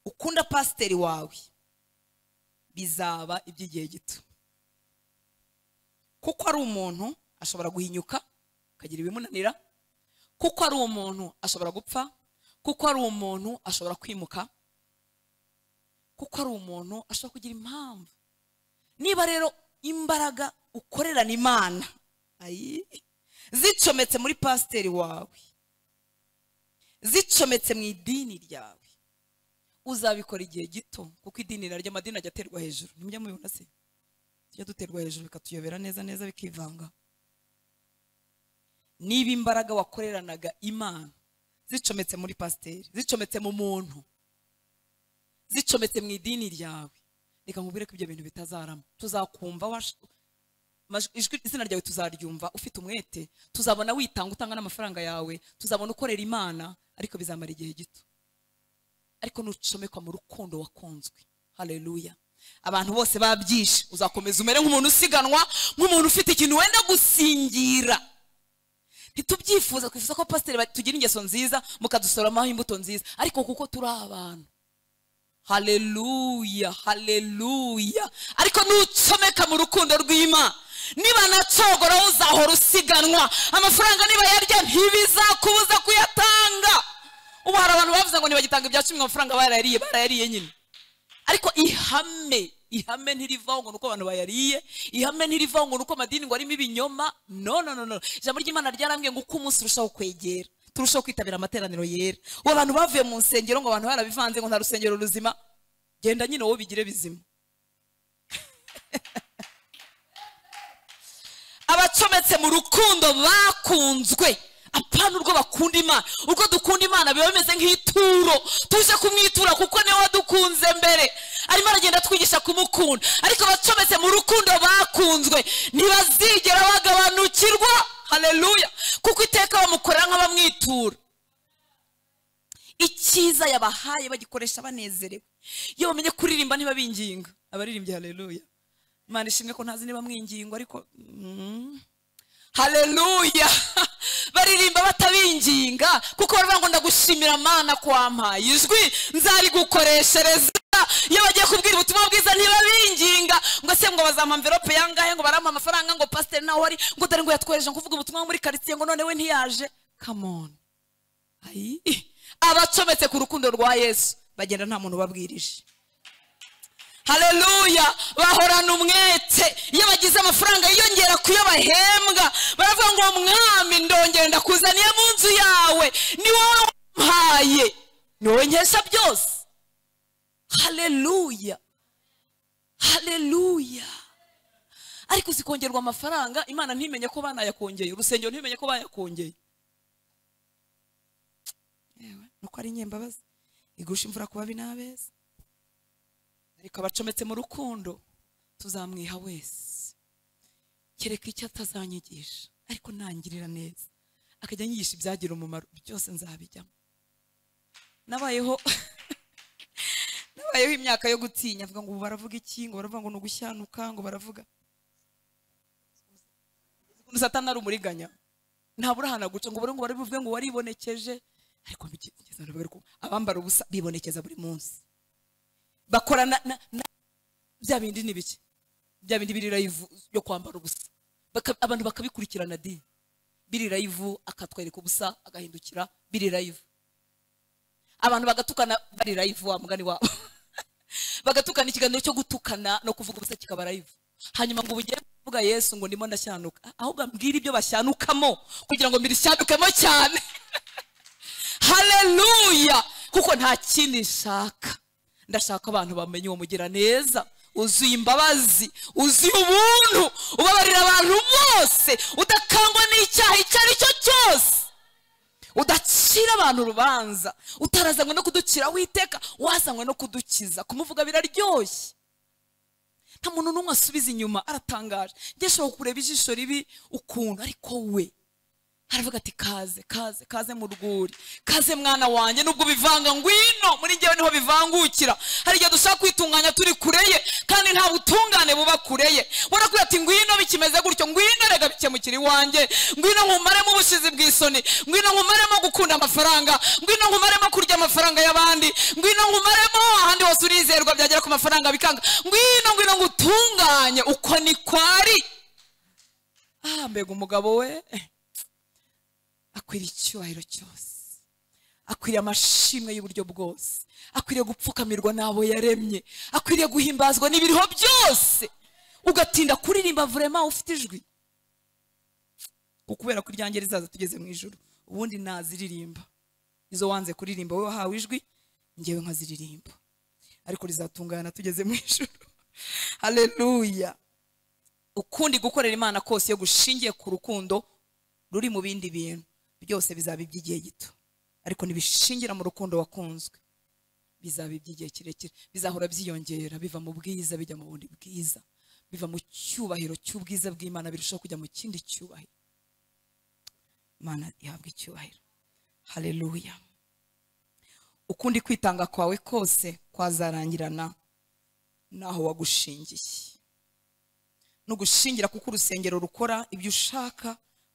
ukunda pasiteri wawe bizaba iby'igihe gito kuko ari umuntu ashobora guhinyuka akagira ibimunanira kuko ari umuntu ashobora gupfa kuko ari umuntu ashobora kwimuka kuko ari umuntu ashobora kugira impamvu niba rero imbaraga ukorerana imana ayi, zicometse muri pasiteri wawe zicometse mu idini ryawe uzabikora igihe gito kuko idini naryo amadini ajya aterwa hejuru nimujya mubibona se tujya duterwa hejuru bikatuyobera neza neza bikivanga niba imbaraga wakoreranaga imana zicometse muri pasiteri zicometse mu muntu zicometse mu idini ryawe reka nkubwire ko ibyo bintu bitazarama tuzakumva wash- amajwi- ijwi izina ryawe tuzaryumva ufite umwete tuzabona witanga utanga n'amafaranga yawe tuzabona ukorera imana ariko bizamara igihe gito ariko nucomekwa mu rukundo wakunzwe hareruya abantu bose babyishe uzakomeza umere nk'umuntu usiganwa nk'umuntu ufite ikintu wenda gusingira ntitubyifuze twifuza ko pasiteri ba- tugira ingeso nziza mukadusoromaho imbuto nziza ariko kuko turi abantu haleluya haleluya ariko nucomeka mu rukundo rw'imana niba nacogora uzahora usiganwa amafaranga niba yarya ntibizakubuza kuyatanga ubu hari abantu bavuze ngo ntibagitanga ibya cumi ngo amafaranga barayariye barayariye nyine ariko ihame ihame ntirivaho ngo nuko abantu bayariye ihame ntirivaho ngo nuko amadini ngo arimo ibinyoma no no no no ijambo ry'imana ryarambwiye ngo uko umunsi urushaho kwegera turushaho kwitabira amateraniro yera ubu abantu bavuye mu nsengero ngo abantu barabivanze ngo nta rusengero ruzima genda nyine wowe bigire bizima abacometse mu rukundo bakunzwe apana urwo bakunda imana urwo dukunda imana biba bimeze nk'ituro tuje kumwitura kuko niwe wadukunze mbere arimo aragenda atwigisha kumukunda ariko abacometse mu rukundo bakunzwe ntibazigera bagabanukirwa haleluya kuko iteka bamukorera nk'abamwitura icyiza yabahaye bagikoresha banezerewe iyo bamenye kuririmba ntibabinginga abaririmbyi haleluya imana ishimwe ko ntazi niba mwingingo ariko mm. haleluya baririmba batabinginga kuko baravuga ngo ndagushimira mana kwampaye ijwi nzarigukoreshereza iyo bagiye kubwira ubutumwa bwiza ntibabinginga ngo se ngo bazampa mverope yangahe ngo barampa amafaranga ngo pasiteri nawe ari ngo dore ngo yatwohereje ngo kuvuga ubutumwa muri karitsiye ngo none we ntiyaje come on ayi abacometse ku rukundo rwa yesu bagenda nta muntu ubabwirije haleluya bahorana umwete iyo bagize amafaranga yiyongera ku yo bahembwa baravuga ngo mwami ndongera ndakuzaniye mu nzu yawe ni wowe wampaye ni wowe nkesha byose haleluya haleluya ariko zikongerwa amafaranga imana ntimenye ko banayakongeye urusengero ntimenye ko bayakongeye yewe nuko ari inyembabazi igusha imvura ku babi n'abeza ariko abacometse mu rukundo tuzamwiha wese kereka icyo atazanyigisha ariko nangirira neza akajya anyigisha ibyagira umumaro byose nzabijyamo nabayeho nabayeho imyaka yo gutinya avuga ngo ubu baravuga iki ngo baravuga ngo ni ugushyanuka ngo baravuga ukuntu satani ari umuriganya ntabura ahantu aguca ngo ubure ngo barabivuge ngo waribonekeje ariko mbigeze naravuga ariko abambara ubusa bibonekeza buri munsi bakora na, na, na bya bindi ni biki bya bindi biri live yo kwambara ubusa Baka, abantu bakabikurikirana di biri live akatwereka ubusa agahindukira biri live abantu bagatukana bari live wa mugani wabo bagatukana ikiganiro cyo gutukana no kuvuga ubusa kikaba live hanyuma ngo ubugere kuvuga yesu ngo ndimo ndashyanuka ahubwo ambwira ibyo bashyanukamo kugira ngo mbirishyanukemo cyane haleluya kuko nta kindi nshaka ndashaka abantu bamenye uwo mugiraneza uzuye imbabazi uzuye ubuntu ubabarira abantu bose udakangwa n'icyaha icyo ari cyo cyose udacira abantu urubanza utarazanywe no kuducira witeka wazanywe no kudukiza kumuvuga biraryoshye nta muntu n'umwe asubiza inyuma aratangaje njye nshobora kureba ijisho ribi ukuntu ariko we aravuga ati kaze kaze kaze mu rwuri kaze mwana wanjye nubwo bivanga ngwino muri njyewe niho bivangukira hari igihe dushaka kwitunganya turi kure ye kandi nta butungane buba kure ye warakubwira ati ngwino bikimeze gutyo ngwino rega bikemukira iwanjye ngwino nkumaremo ubushizi bw'isoni ngwino nkumaremo gukunda amafaranga ngwino nkumaremo kurya amafaranga y'abandi ngwino nkumaremo ahandi hose urizerwa byagera ku mafaranga bikanga ngwino ngwino ngutunganye uko ni kwari ah mbega umugabo we akwiriye icyubahiro cyose akwiriye amashimwe y'uburyo bwose akwiriye gupfukamirwa n'abo yaremye akwiriye guhimbazwa n'ibiriho byose ugatinda kuririmba vurema ufite ijwi kubera ko iryange rizaza tugeze mu ijoro ubundi naziririmba izo wanze kuririmba wowe wahawe ijwi ngewe nkaziririmba ariko rizatungana tugeze mu ijoro haleluya ukundi gukorera imana kose iyo gushingiye ku rukundo ruri mu bindi bintu byose bizaba iby'igihe gito ariko ntibishingira mu rukundo wakunzwe bizaba iby'igihe kirekire bizahora byiyongera biva mu bwiza bijya mu bundi bwiza biva mu cyubahiro cy'ubwiza bw'imana birushaho kujya mu kindi cyubahiro imana ihabwa icyubahiro haleluya ukundi kwitanga kwawe kose kwazarangirana n'aho wagushingiye n'ugushingira kuko urusengero rukora ibyo ushaka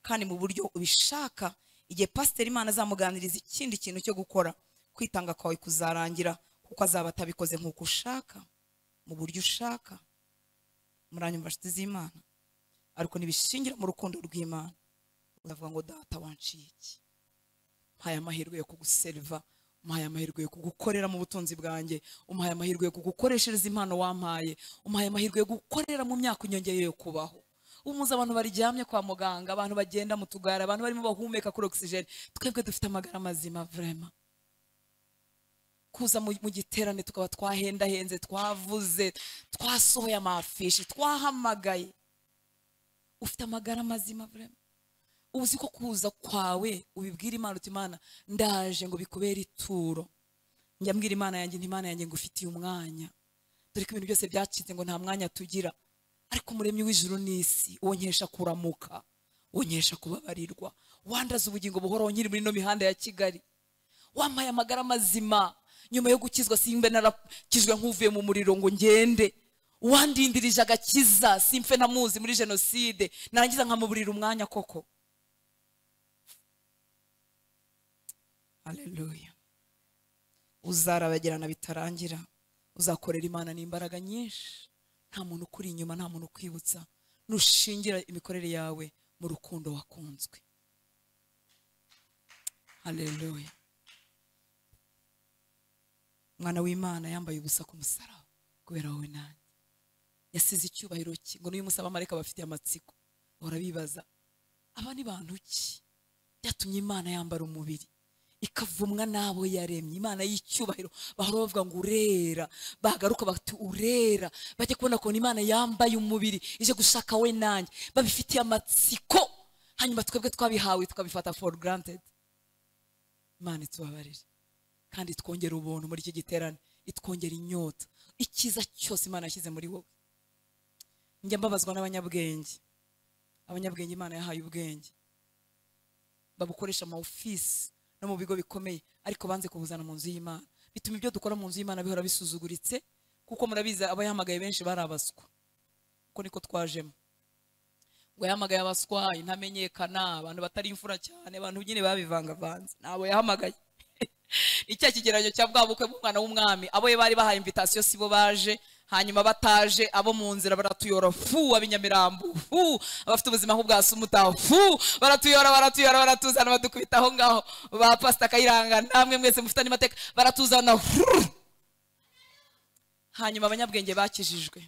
kandi mu buryo ubishaka igihe pasiteri imana azamuganiriza ikindi kintu cyo gukora kwitanga kwawe kuzarangira kuko azaba atabikoze nk'uko ushaka mu buryo ushaka muranyumva nshuti z'imana ariko ntibishingira mu rukundo rw'imana uzavuga ngo data wanciye iki mpaye amahirwe yo kuguseriva umpaye amahirwe yo kugukorera mu butunzi bwanjye umpaye amahirwe yo kugukoreshereza impano wampaye umpaye amahirwe yo gukorera mu myaka unyongeye yo kubaho umuze abantu baryamye kwa muganga abantu bagenda mu tugare abantu barimo bahumeka kuri ogisijeni twebwe dufite amagara mazima vrema kuza mu mu giterane tukaba twahendahenze twavuze twasohoye amafishi twahamagaye ufite amagara mazima vrema uzi ko kuza kwawe ubibwira imana uti imana ndaje ngo bikubere ituro njya mbwira imana yanjye nti imana yanjye ngufitiye umwanya dore ko ibintu byose byacitse ngo nta mwanya tugira ariko umuremyi w'ijuru n'isi wonkesha kuramuka wonkesha kubabarirwa wandaza ubugingo buhoraho nkiri muri ino mihanda ya kigali wampaye amagara mazima nyuma yo gukizwa simbe narakijwe nk'uvuye mu muriro ngo ngende uwandindirije agakiza simfe namuzi muri jenoside narangiza nkamuburira umwanya koko aleluya uzarabagirana bitarangira uzakorera imana n'imbaraga nyinshi nta muntu ukuri inyuma nta muntu ukwibutsa nushingira imikorere yawe mu rukundo wakunzwe aleluya umwana w'imana yambaye ubusa ku musaraba kubera wowe nanjye yasize icyubahiro cye ngo n'uyu munsi abamarayika bafite amatsiko bahora bibaza aba ni bantu ki byatumye imana yambara umubiri ikavumwa n'abo yaremye imana y'icyubahiro bahora bavuga ngo urera bagaruka bati urera bajya kubona ukuntu imana yambaye umubiri ije gushaka we nanjye babifitiye amatsiko hanyuma twebwe twabihawe tukabifata for granted imana itubabarire kandi twongera ubuntu muri iki giterane itwongera inyota icyiza cyose imana yashyize muri wowe njya mbabazwa n'abanyabwenge abanyabwenge imana yahaye ubwenge babukoresha ama ofisi no mu bigo bikomeye ariko banze kubuzana mu nzu y'imana bituma ibyo dukora mu nzu y'imana bihora bisuzuguritse kuko murabizi abayahamagaye benshi bari abaswa uko niko twajemo ngo yahamagaye abaswa intamenyekana abantu batari imfura cyane abantu nyine babivangavanze ntabwo yahamagaye icya kigereranyo cya bwa bukwe bw'umwana w'umwami abo bari bahaye imvitasiyo si bo baje hanyuma bataje abo mu nzira baratuyora fu ab'inyamirambo fu abafite ubuzima nk'ubwa sumuta fu baratuyora baratuyora baratuzana badukubita aho ngaho ba pasita kayiranga namwe mwese mufitanye amateka baratuzana fu hanyuma abanyabwenge bakijijwe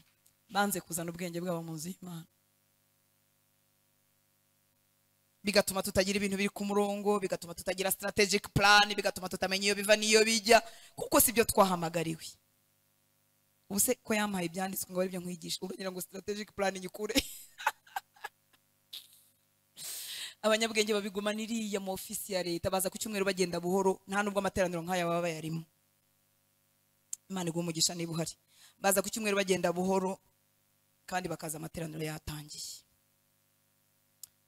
banze kuzana ubwenge bwabo mu nzu y'imana bigatuma tutagira ibintu biri ku murongo bigatuma tutagira strategic plan bigatuma tutamenya iyo biva n'iyo bijya kuko si byo twahamagariwe ubu se ko yampaye ibyanditswe ngo aribyo nkwigisha uragira ngo strategic plan nyikure abanyabwenge babigumana iriya mu ofisi ya leta baza ku cyumweru bagenda buhoro nta nubwo amateraniro nk'aya baba bayarimo imana iguha umugisha niba uhari baza ku cyumweru bagenda buhoro kandi bakaza amateraniro yatangiye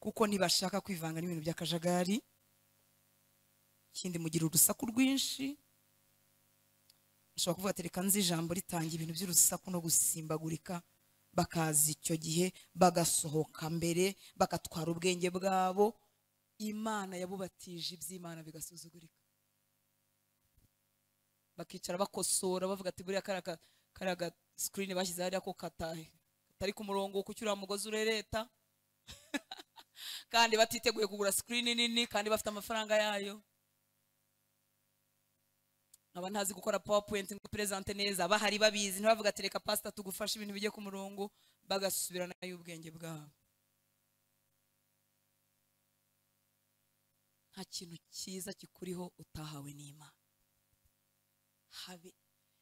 kuko ntibashaka kwivanga n'ibintu by'akajagari ikindi mugira urusaku rwinshi ushobora kuvuga ati reka nzi ijambo ritanga ibintu by'urusaku no gusimbagurika bakaza icyo gihe bagasohoka mbere bagatwara ubwenge bwabo imana yabubatije iby'imana bigasuzugurika bakicara bakosora bavuga ati buriya kariya ga sikirini bashyize hariya ko katari ku murongo wo kucyura umugozi urereta kandi batiteguye kugura sikirini nini kandi bafite amafaranga yayo nkaba ntazi gukora pawapuyenti ngo perezante neza bahari babizi ntibavuga ati reka pasita tugufashe ibintu bijye ku murongo bagasubirana y'ubwenge bwabo nta kintu cyiza kikuriho utahawe n'imana habe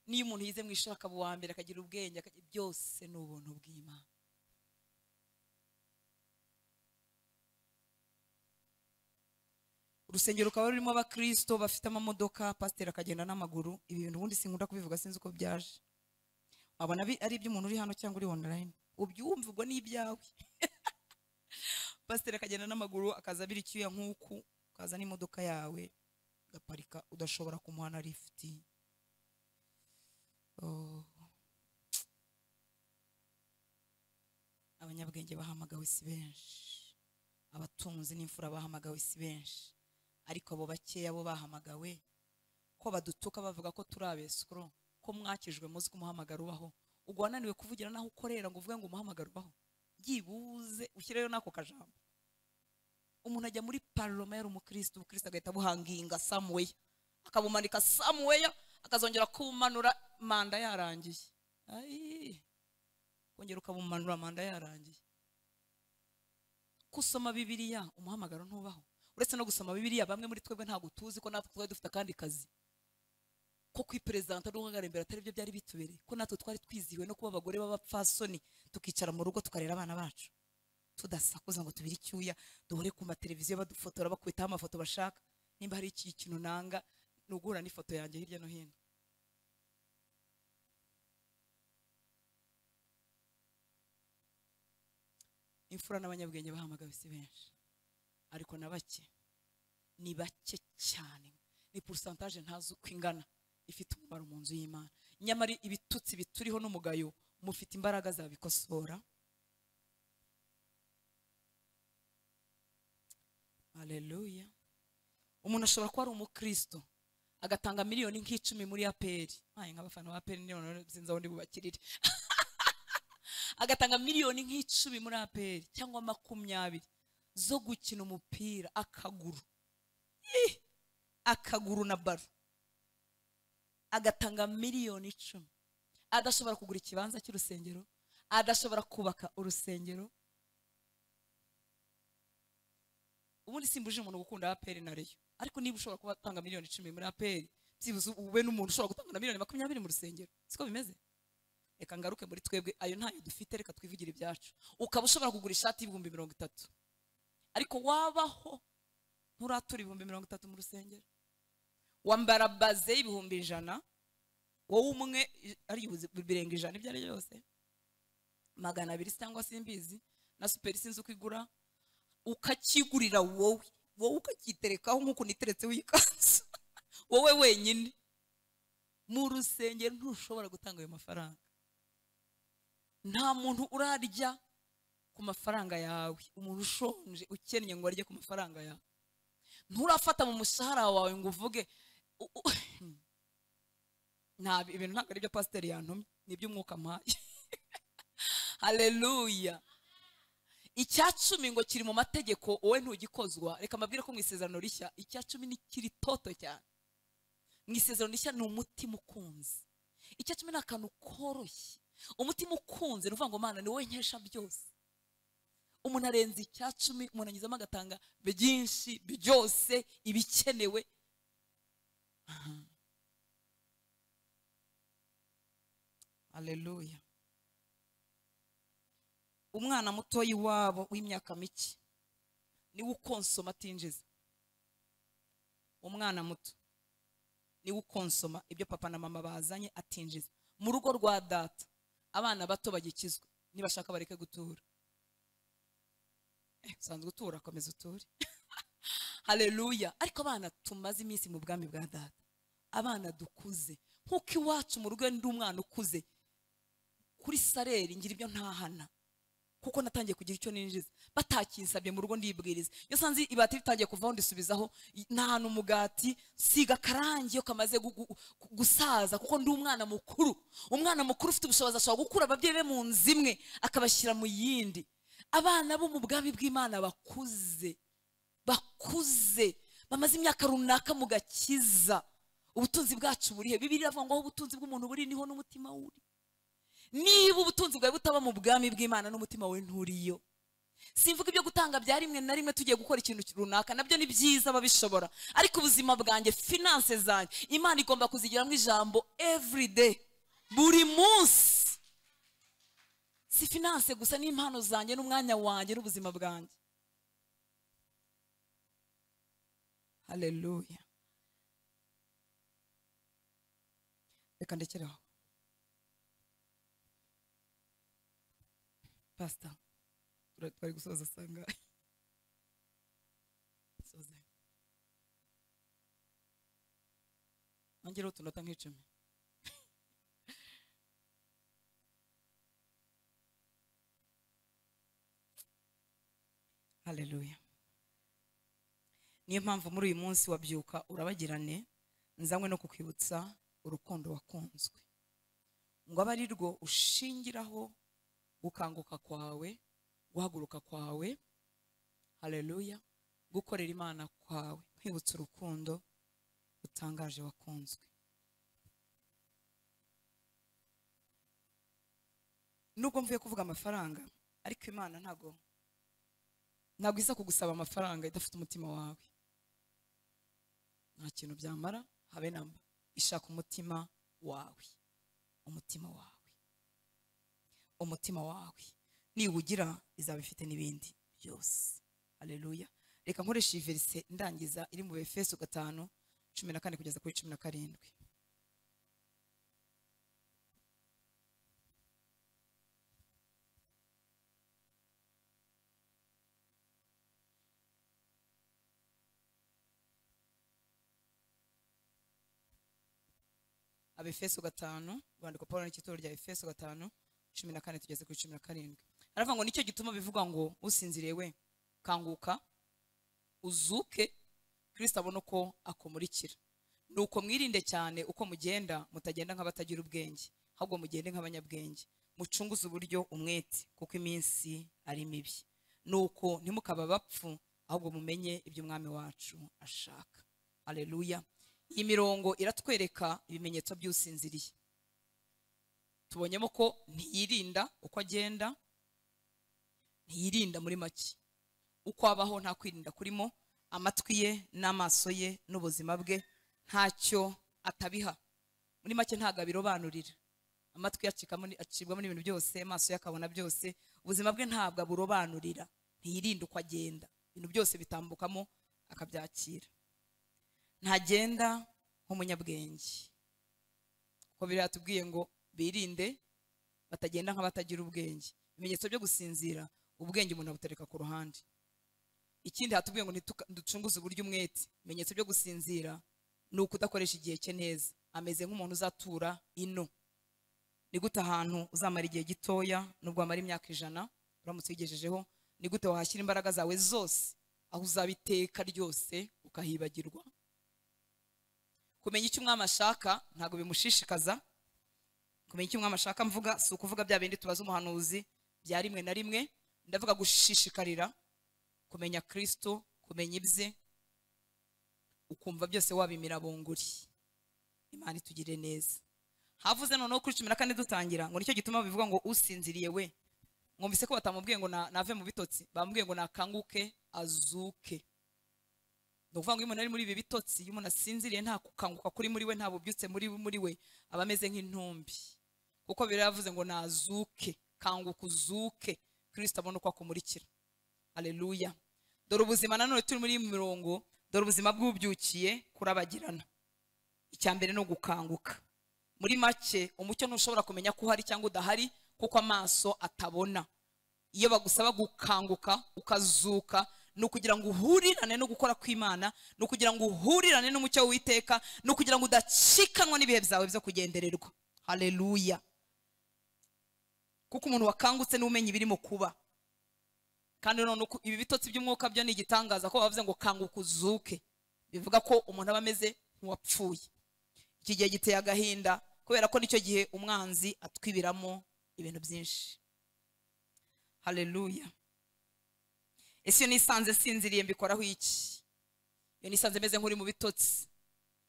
niyo umuntu yize mu ishuri akaba uwa mbere akagira ubwenge byose ni ubuntu bw'imana urusengero rukaba rurimo abakristo bafite amamodoka pasiteri akagenda n'amaguru ibi bintu ubundi sinkunda kubivuga sinzi uko byaje wabona ari iby'umuntu uri hano cyangwa uri online ubyumva ubwo ni ibyawe pasiteri akagenda n'amaguru akaza abira icyuya nk'uku ukaza n'imodoka yawe ugaparika udashobora kumuha na lifuti abanyabwenge bahamagawe si benshi abatunzi n'imfura bahamagawe si benshi ariko abo bakeya bo bahamagawe ko badutuka bavuga ko turi abesikoro ko mwakijwe muzi ko umuhamagaro ubaho ubwo wananiwe kuvugira n'aho ukorera ngo uvuge ngo umuhamagaro ubaho byibuze ushyireyo n'ako kajambo umuntu ajya muri paroma yari umukristo umukristo agahita abuhanginga samuweya akabumanika samuweya akazongera kubumanura manda yarangiye ayi kongera ukabumanura manda yarangiye gusoma bibiriya umuhamagaro ntubaho uretse no gusoma bibiriya bamwe muri twebwe ntabwo tuzi ko natwe twari dufite akandi kazi ko kwiperezanta n'uhagarara imbere atari byo byari bitubereye ko natwe twari twizihiwe no kuba abagore b'abapfasoni tukicara mu rugo tukarera abana bacu tudasakuza ngo tubire icyuya duhore ku mateleviziyo badufotora bakubitaho amafoto bashaka nimba hari ikintu nanga nugura n'ifoto yanjye hirya no hino imfura n'abanyabwenge bahamagawe si benshi ariko na bake ni bake cyane ni porosantaje ntazi uko ingana ifite umumaro mu nzu y'imana nyamara ibitutsi bituriho n'umugayo mufite imbaraga zabikosora aleluya umuntu ashobora kuba ari umukristo agatanga miliyoni nk'icumi muri aperi nkaye nk'abafana ba aperi niyo sinzi aho ndi bubakirire agatanga miliyoni nk'icumi muri aperi cyangwa makumyabiri zo gukina umupira akaguru akaguru na baro agatanga miliyoni icumi adashobora kugura ikibanza cy'urusengero adashobora kubaka urusengero ubundi simbuje umuntu gukunda aperi na reyo ariko niba ushobora kuba atanga miliyoni icumi muri aperi byibuze ube n'umuntu ushobora gutanga na miliyoni makumyabiri mu rusengero siko bimeze reka ngaruke muri twebwe ayo ntayo dufite reka twivugire ibyacu ukaba ushobora kugura ishati y'ibihumbi mirongo itatu ariko wabaho nturatura ibihumbi mirongo itatu mu rusengero wambara baze y'ibihumbi ijana wowe umwe ari birenga ijana ibyo ari byo byose magana abiri cyangwa se imbizi na superi sinzi uko igura ukakigurira wowe wowe ukakiterekaho nk'uko niteretseho iyi kanzu wowe wenyine mu rusengero ntushobora gutanga ayo mafaranga nta muntu urarya ku mafaranga yawe umuntu ushonje ukennye ngo arye ku mafaranga yawe nturafata mu mushahara wawe ngo uvuge ntabwo ibintu ntabwo ari byo pasiteri yantumye ni iby'umwuka mpaye hareruya icya cumi ngo kiri mu mategeko wowe ntugikozwa reka mbabwire ko mu isezerano rishya icya cumi ni kiri toto cyane mu isezerano rishya ni umutima ukunze icya cumi ni akantu koroshye umutima ukunze ni uvuga ngo mwana ni wowe nkesha byose umuntu arenza icya cumi umuntu anyuzamo agatanga byinshi byose ibikenewe aleluya umwana mutoya iwabo w'imyaka mike niwe ukonsoma atinjiza umwana muto niwe ukonsoma ibyo papa na mama bazanye atinjiza mu rugo rwa data abana bato bagikizwa nibashaka bareke gutura usanzwe utura komeza uture hareruya ariko abana tumaze iminsi mu bwami bwa data abana dukuze nk'uko iwacu mu rugo ndi umwana ukuze kuri sareri ngira ibyo ntahana kuko natangiye kugira icyo ninjiza batakinsabye mu rugo ndibwiriza iyo sanze ibati ritangiye kuvaho ndisubizaho nahana umugati siga akarangi iyo kamaze gusaza kuko ndi umwana mukuru umwana mukuru ufite ubushobozi ashobora gukura ababyeyi be mu nzu imwe akabashyira mu yindi abana bo mu bwami bw'imana bakuze bakuze bamaze imyaka runaka mu gakiza ubutunzi bwacu burihe bibiri avuga ngo aho ubutunzi bw'umuntu buri niho n'umutima wuri niba ubutunzi bwawe butaba mu bwami bw'imana n'umutima we nturiyo simvuga ibyo gutanga bya rimwe na rimwe tugiye gukora ikintu runaka nabyo ni byiza babishobora ariko ubuzima bwanjye finanse zanjye imana igomba kuzigiramo ijambo everyday buri munsi si finanse gusa n'impano zanjye n'umwanya wanjye n'ubuzima bwanjye hareruya reka ndekeraho pasita bari gusoza asanga nongereho utunota nk'icumi haleluya niyo mpamvu muri uyu munsi wabyuka urabagirane nzanywe no kukwibutsa urukundo wakunzwe ngo abe ari rwo ushingiraho gukanguka kwawe guhaguruka kwawe haleluya gukorera imana kwawe kwibutsa urukundo utangaje wakunzwe nubwo mvuye kuvuga amafaranga ariko imana ntago ntabwo iza kugusaba amafaranga idafite umutima wawe nta kintu byamara habe na mba ishaka umutima wawe umutima wawe umutima wawe niwugira izaba ifite n'ibindi byose haleluya reka nkoreshe iyi verise ndangiza iri mu befeso gatanu cumi na kane kugeza kuri cumi na karindwi abefeso gatanu urwandiko paul n'ikitoro rya efeso gatanu cumi na kane tugeze kuri cumi na karindwi aravuga ngo nicyo gituma bivuga ngo usinziriye we kanguka uzuke kirisita abona uko akumurikira ni uko mwirinde cyane uko mugenda mutagenda nk'abatagira ubwenge ahubwo mugende nk'abanyabwenge mucunguze uburyo umwete kuko iminsi ari mibi ni uko ntimukaba abapfu ahubwo mumenye ibyo umwami wacu ashaka aleluya iyi mirongo iratwereka ibimenyetso by'usinziriye tubonyemo ko ntiyirinda uko agenda ntiyirinda muri make uko abaho nta kwirinda kurimo amatwi ye n'amaso ye n'ubuzima bwe ntacyo atabiha muri make ntabwo abirobanurira amatwi ye acibwamo n'ibintu byose amaso ye akabona byose ubuzima bwe ntabwo aburobanurira ntiyirinda uko agenda ibintu byose bitambukamo akabyakira ntagenda nk'umunyabwenge kuko biriya tubwiye ngo birinde batagenda nk'abatagira ubwenge ibimenyetso byo gusinzira ubwenge umuntu abutereka ku ruhande ikindi hatubwiye ngo ducunguze uburyo umwete ibimenyetso byo gusinzira ni ukudakoresha igihe cye neza ameze nk'umuntu uzatura ino ni gute ahantu uzamara igihe gitoya nubwo wamara imyaka ijana uramutse wigejejeho ni gute wahashyira imbaraga zawe zose aho uzaba iteka ryose ukahibagirwa kumenya icyo umwami ashaka ntabwo bimushishikaza kumenya icyo umwami ashaka mvuga si ukuvuga bya bindi tubaza umuhanuzi bya rimwe na rimwe ndavuga gushishikarira kumenya kirisito kumenya ibye ukumva byose wabimira bunguri imana itugire neza havuze noneho kuri cumi na kane dutangira ngo nicyo gituma bivuga ngo usinziriye we mwumvise ko batamubwiye ngo nave mu bitotsi bamubwiye ngo nakanguke azuke ni ukuvuga ngo iyo umuntu ari muri ibi bitotsi iyo umuntu asinziriye nta gukanguka kuri muri we nta bubyutse muri muri we aba ameze nk'intumbi kuko biravuze ngo nazuke kanguka uzuke kirisita abona uko akumurikira aleluya dore ubuzima nanone turi muri iyi mirongo dore ubuzima bw'ubyukiye kurabagirana icya mbere ni ugukanguka muri make umucyo ntushobora kumenya ko uhari cyangwa udahari kuko amaso atabona iyo bagusaba gukanguka ukazuka ni ukugira ngo uhurirane no gukora kw'imana ni ukugira ngo uhurirane n'umucyo w'iteka ni ukugira ngo udacikanwa n'ibihe byawe byo kugendererwa haleluya kuko umuntu wakangutse n'umenye ibirimo kuba kandi none ibi bitotsi by'umwuka byo ni igitangaza ko bavuze ngo kanguka uzuke bivuga ko umuntu aba ameze nk'uwapfuye iki gihe giteye agahinda kubera ko nicyo gihe umwanzi atwibiramo ibintu byinshi haleluya ese iyo nisanze sinziriye mbikoraho iki iyo nisanze meze nk'uri mu bitotsi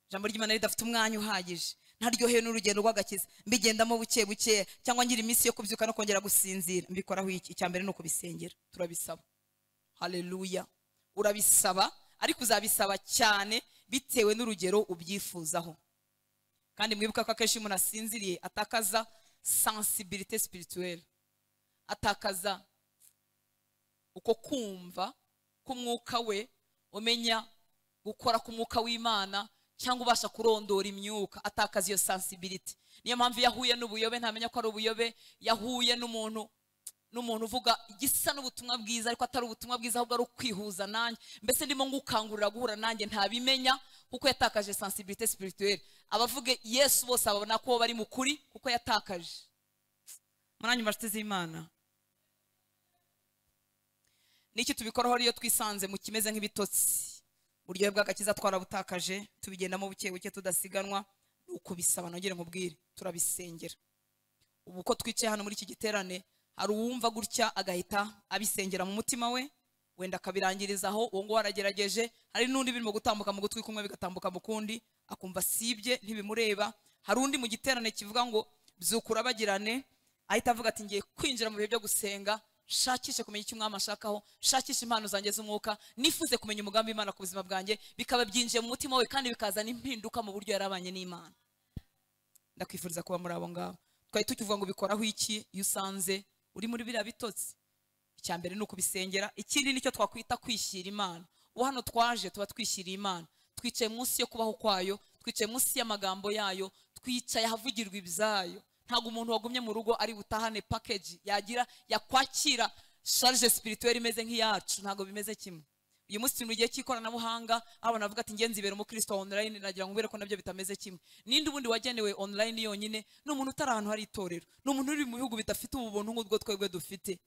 ijambo ry'imana ridafite umwanya uhagije ntaryohewe n'urugendo rw'agakiza mbigendamo buke buke cyangwa ngira iminsi yo kubyuka no kongera gusinzira mbikoraho iki icya mbere ni ukubisengera turabisaba haleluya urabisaba ariko uzabisaba cyane bitewe n'urugero ubyifuzaho kandi mwibuka ko akenshi iyo umuntu asinziriye atakaza sensibilite sipirituweri atakaza uko kumva k'umwuka we umenya gukora k'umwuka w'imana cyangwa ubasha kurondora imyuka atakaza iyo sensibility niyo mpamvu iyo ahuye n'ubuyobe ntamenya ko ari ubuyobe yahuye n'umuntu n'umuntu uvuga igisa n'ubutumwa bwiza ariko atari ubutumwa bwiza ahubwo ari ukwihuza nanjye mbese ndimo ngukangurira guhura nanjye ntabimenya kuko yatakaje sensibility spirituelle abavuge yesu bose babona ko bari mu kuri kuko yatakaje munanyu mbashize z'imana n'iki tubikoraho iyo twisanze mu kimeze nk'ibitotsi uburyohe bw'agakiza twarabutakaje tubigendamo buke buke tudasiganwa ni ukubisaba nongere nkubwire turabisengera ubu uko twicaye hano muri iki giterane hari uwumva gutya agahita abisengera mu mutima we wenda akabirangirizaho uwo nguwo aragerageje hari n'undi birimo gutambuka mu gutwi kumwe bigatambuka mu kundi akumva sibye ntibimureba hari undi mu giterane kivuga ngo byukura bagirane ahita avuga ati ngiye kwinjira mu bihe byo gusenga shakishe kumenya icyo umwami ashakaho shakishe impano zanjye z'umwuka nifuze kumenya umugambi w'imana ku buzima bwanjye bikaba byinjiye mu mutima we kandi bikazana impinduka mu buryo yarabanye n'imana ndakwifuriza kuba muri abo ngabo twari tukivuga ngo bikoraho iki iyo usanze uri muri biriya bitotsi icya mbere ni ukubisengera ikindi nicyo twakwita kwishyira imana ubu hano twaje tuba twishyiriye imana twicaye munsi yo kubaho kwayo twicaye munsi y'amagambo yayo twicaye ahavugirwa ibyayo ntabwo umuntu wagumye mu rugo ari butahane pakeji yagira yakwakira sharije sipirituweri imeze nk'iyacu ntabwo bimeze kimwe uyu munsi turi mu gihe cy'ikoranabuhanga aho navuga ati ngenzi ibera umukristo wa online nagira ngo ubere ko nabyo bitameze kimwe ninde ubundi wagenewe online yonyine ni umuntu utari ahantu hari itorero ni umuntu uri mu bihugu bidafite ubu buntu nk'ubwo twebwe dufite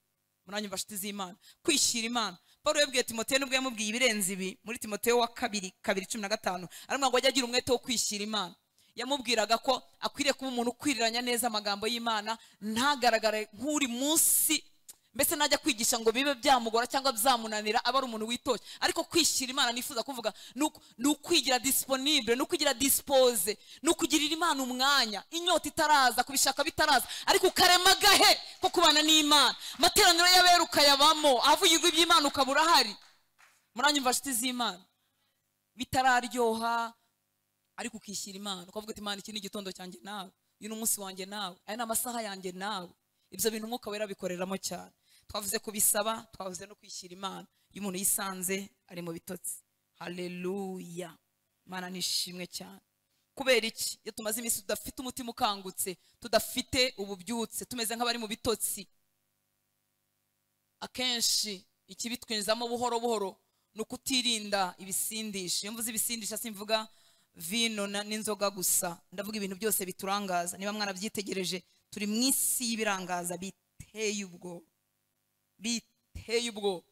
muranyumva nshuti z'imana kwishyira imana paul yabwiye timoteyo n'ubwo yamubwiye ibirenze ibi muri timoteyo wa kabiri kabiri cumi na gatanu aramubwira ngo ajye agira umwete wo kwishyira imana yamubwiraga ko akwiriye kuba umuntu ukwiriranya neza amagambo y'imana ntagaragare nk'uri munsi mbese najya kwigisha ngo bibe byamugora cyangwa byamunanira aba ari umuntu witoshye ariko kwishyira imana nifuza kuvuga ni ukwigira disiponibure ni ukugira disipoze ni ukugirira imana umwanya inyota itaraza kubishaka bitaraza ariko ukarema agahe ko kubana n'imana amateraniro y'abera ukayabamo ahavugirwa iby'imana ukaba urahari muranyumva nshuti z'imana bitararyoha ariko ukishyira imana ukavuga uti imana iki ni igitondo cyanjye nawe uyu ni umunsi wanjye nawe aya ni amasaha yanjye nawe ibyo bintu umwuka wera bikoreramo cyane twavuze kubisaba twavuze no kwishyira imana iyo umuntu yisanze ari mu bitotsi hareruya imana nishimwe cyane kubera iki iyo tumaze iminsi tudafite umutima ukangutse tudafite ububyutse tumeze nk'abari mu bitotsi akenshi ikibitwinjizamo buhoro buhoro ni ukutirinda ibisindisha iyo mvuze ibisindisha simvuga vino n'inzoga gusa ndavuga ibintu byose biturangaza niba mwarabyitegereje turi mu isi y'ibirangaza biteye ubwo biteye ubwo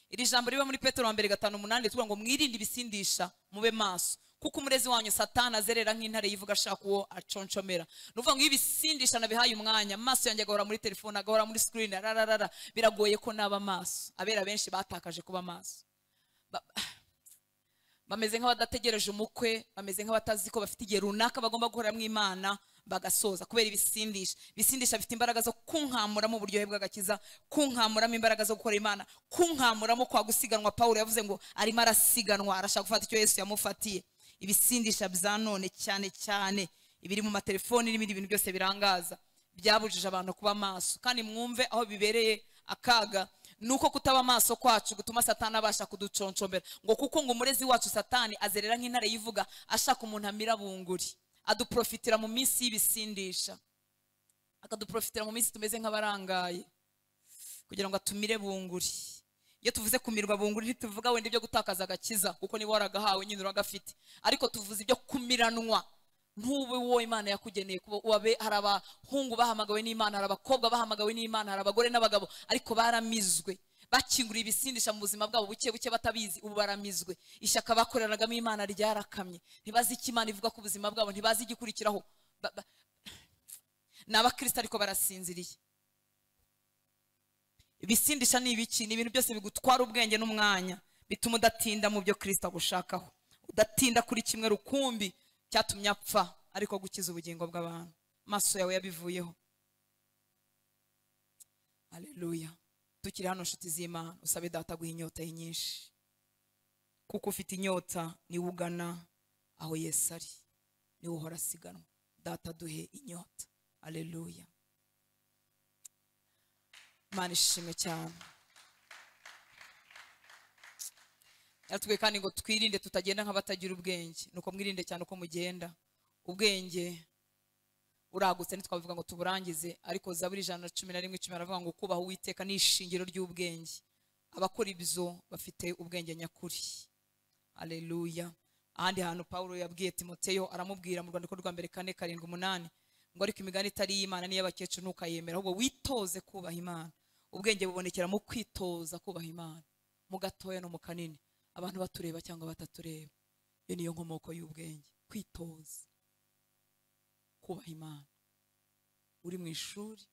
iri jambo riba muri petero wa mbere gatanu umunani tuvuga ngo mwirinde ibisindisha mube maso kuko umurezi wanyu satana azerera nk'intare yivuga ashaka uwo aconshomera ni ukuvuga ngo iyo ibisindisha nabihaye umwanya amaso yanjye agahora muri telefone agahora muri sikirini rararara biragoye ko naba maso abera benshi batakaje kuba maso bameze nk'abadategereje umukwe bameze nk'abatazi ko bafite igihe runaka bagomba guhoramo imana bagasoza kubera ibisindisha ibisindisha bifite imbaraga zo kunkamuramo uburyohe bw'agakiza kunkamuramo imbaraga zo gukora imana kunkamuramo kwa gusiganwa paul yavuze ngo arimo arasiganwa arashaka gufata icyo yesu yamufatiye ibisindisha bya none cyane cyane ibiri mu matelefoni n'ibindi bintu byose birangaza byabujije abantu kuba maso kandi mwumve aho bibereye akaga nuko kutaba amaso kwacu gutuma satani abasha kuduconcombera ngo kuko ngo umurezi wacu satani azerera nk'intare yivuga ashaka umuntu amira bunguri aduprofitira mu minsi y'ibisindisha akaduprofitira mu minsi tumeze nk'abarangaye kugira ngo atumire bunguri iyo tuvuze kumirwa bunguri ntituvuga wenda ibyo gutakaza agakiza kuko niba waragahawe nyine uragafite ariko tuvuze ibyo kumiranwa ntube uwo imana yakugeneye kuba wabe hari abahungu bahamagawe n'imana hari abakobwa bahamagawe n'imana hari abagore n'abagabo ariko baramizwe bakinguriye ibisindisha mu buzima bwabo buke buke batabizi ubu baramizwe ishyaka bakoreragamo imana ryarakamye ntibazi icyo imana ivuga ku buzima bwabo ntibazi igikurikiraho ni abakristo ariko barasinziriye ibisindisha ni ibiki ni ibintu byose bigutwara ubwenge n'umwanya bituma udatinda mu byo kirisita agushakaho udatinda kuri kimwe rukumbi cyatumye apfa ariko gukiza ubugingo bw'abantu amaso yawe yabivuyeho aleluya tukiri hano nshuti z'imana usabe data guha inyota ye nyinshi kuko ufite inyota niwe ugana aho yesu ari niwe uhora asiganwa data duhe inyota aleluya imana ishimwe cyane yaratubwiye kandi ngo twirinde tutagenda nk'abatagira ubwenge nuko mwirinde cyane uko mugenda ubwenge uragutse ntitwavuga ngo tuburangize ariko zaburi ijana na cumi na rimwe icumi aravuga ngo kubaha uwiteka ni ishingiro ry'ubwenge abakora ibyo bafite ubwenge nyakuri aleluya ahandi hantu paul yabwiye timoteyo aramubwira mu rwandiko rwa mbere kane karindwi umunani ngo ariko imigani itari iy'imana n'iy'abakecuru ntukayemera ahubwo witoze kubaha imana ubwenge bubonekera mu kwitoza kubaha imana mu gatoya no mu kanini abantu batureba cyangwa batatureba iyo niyo nkomoko y'ubwenge kwitoza kubaha imana uri mu ishuri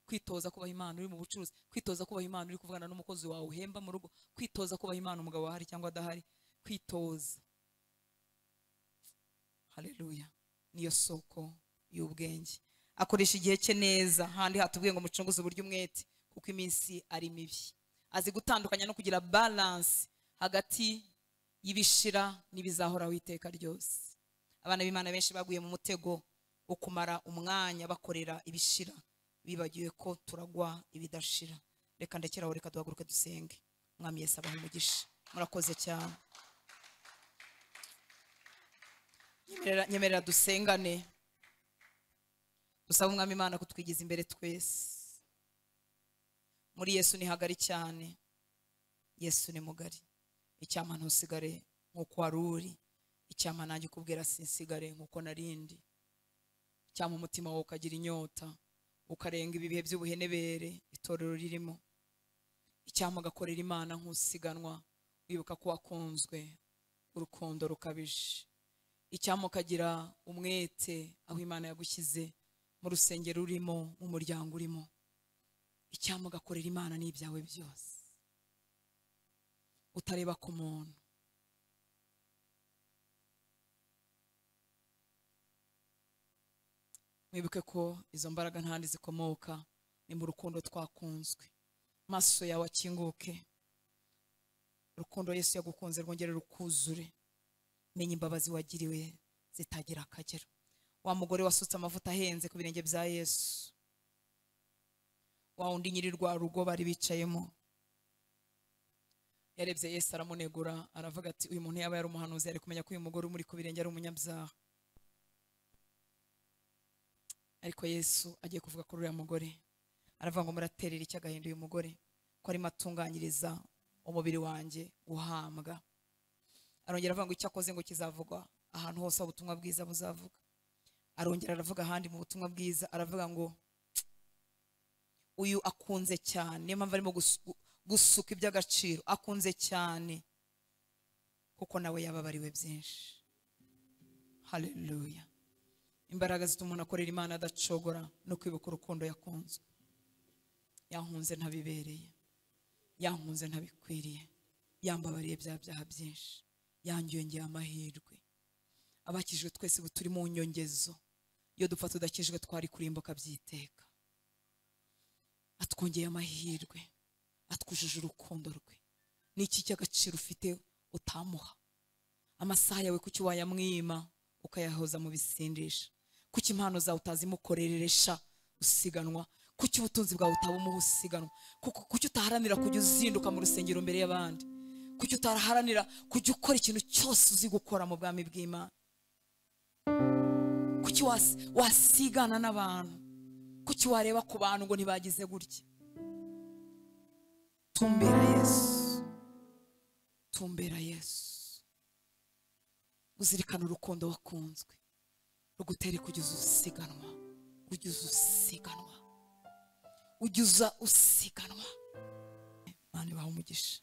kwitoza kubaha imana uri mu bucuruzi kwitoza kubaha imana uri kuvugana n'umukozi wawe uhemba mu rugo kwitoza kubaha imana umugabo ahari cyangwa adahari kwitoza haleluya niyo soko y'ubwenge akoresha igihe cye neza handi hatubwiye ngo mucunguze uburyo umwete kuko iminsi ari mibi azi gutandukanya no kugira balance hagati y'ibishira n'ibizahoraho iteka ryose abana b'imana benshi baguye mu mutego wo kumara umwanya bakorera ibishira bibagiwe ko turagwa ibidashira reka ndekeraho reka duhaguruke dusenge umwami yesi abaha umugisha murakoze cyane nyemerera nyemerera dusengane dusaba umwami imana kutwigiza imbere twese muri yesu ni hagari cyane yesu ni mugari icyampa ntusigare nk'uko wari uri icyampa nanjye ukubwira sinsigare nk'uko narindi icyampa umutima wawe ukagira inyota ukarenga ibihe by'ubuhenebere itorero ririmo icyampa agakorera imana nk'usiganwa wibuka ko wakunzwe urukundo rukabije icyampa ukagira umwete aho imana yagushyize mu rusengero urimo mu muryango urimo icyampa ugakorera imana n'ibyawe byose utareba ku muntu mwibuke ko izo mbaraga ntandi zikomoka ni mu rukundo twakunzwe amaso yawe akinguke urukundo Yesu yagukunze rwongere rukuzure menya imbabazi wagiriwe zitagira akagero wa mugore wasutse amavuta ahenze ku birenge bya yesu wa undi nyiri rwa rugo bari bicayemo yarebye yesu aramunegura aravuga ati uyu muntu yaba yari umuhanuzi yari kumenya ko uyu mugore umuri ku birenge ari umunyabyaha ariko yesu agiye kuvuga kuri uriya mugore aravuga ngo muraterera icyo agahinda uyu mugore ko arimo atunganyiriza umubiri wanjye guhambwa arongera avuga ngo icyo akoze ngo kizavugwa ahantu hose aho ubutumwa bwiza buzavuga arongera aravuga ahandi mu butumwa bwiza aravuga ngo uyu akunze cyane niyo mpamvu arimo gusu- gusuka iby'agaciro akunze cyane kuko nawe yababariwe byinshi haleluya imbaraga zituma umuntu akorera imana adacogora no kwibuka urukundo yakunzwe yankunze ntabibereye yankunze ntabikwiriye yambabariye bya byaha byinshi yanyongeye amahirwe abakijwe twese ubu turi mu nyongezo iyo dupfa tudakijwe twari kurimbuka byiteka atwongeye amahirwe atwujuje urukundo rwe ni iki cy'agaciro ufite utamuha amasaha yawe kuki wayamwima ukayahoza mu bisindisha kuki impano zawe utazimukoreresha usiganwa kuki ubutunzi bwawe utabumuha usiganwa Kuko- kuki utaharanira kujya uzinduka mu rusengero mbere y'abandi kuki utaharanira kujya ukora ikintu cyose uzi gukora mu bwami bw'imana kuki was- wasigana n'abantu kuki wareba ku bantu ngo ntibagize gutya tumbera yesu tumbera yesu uzirikana urukundo wakunzwe rugutere kugeza usiganwa kugeza usiganwa ujya usiganwa imana ibaha umugisha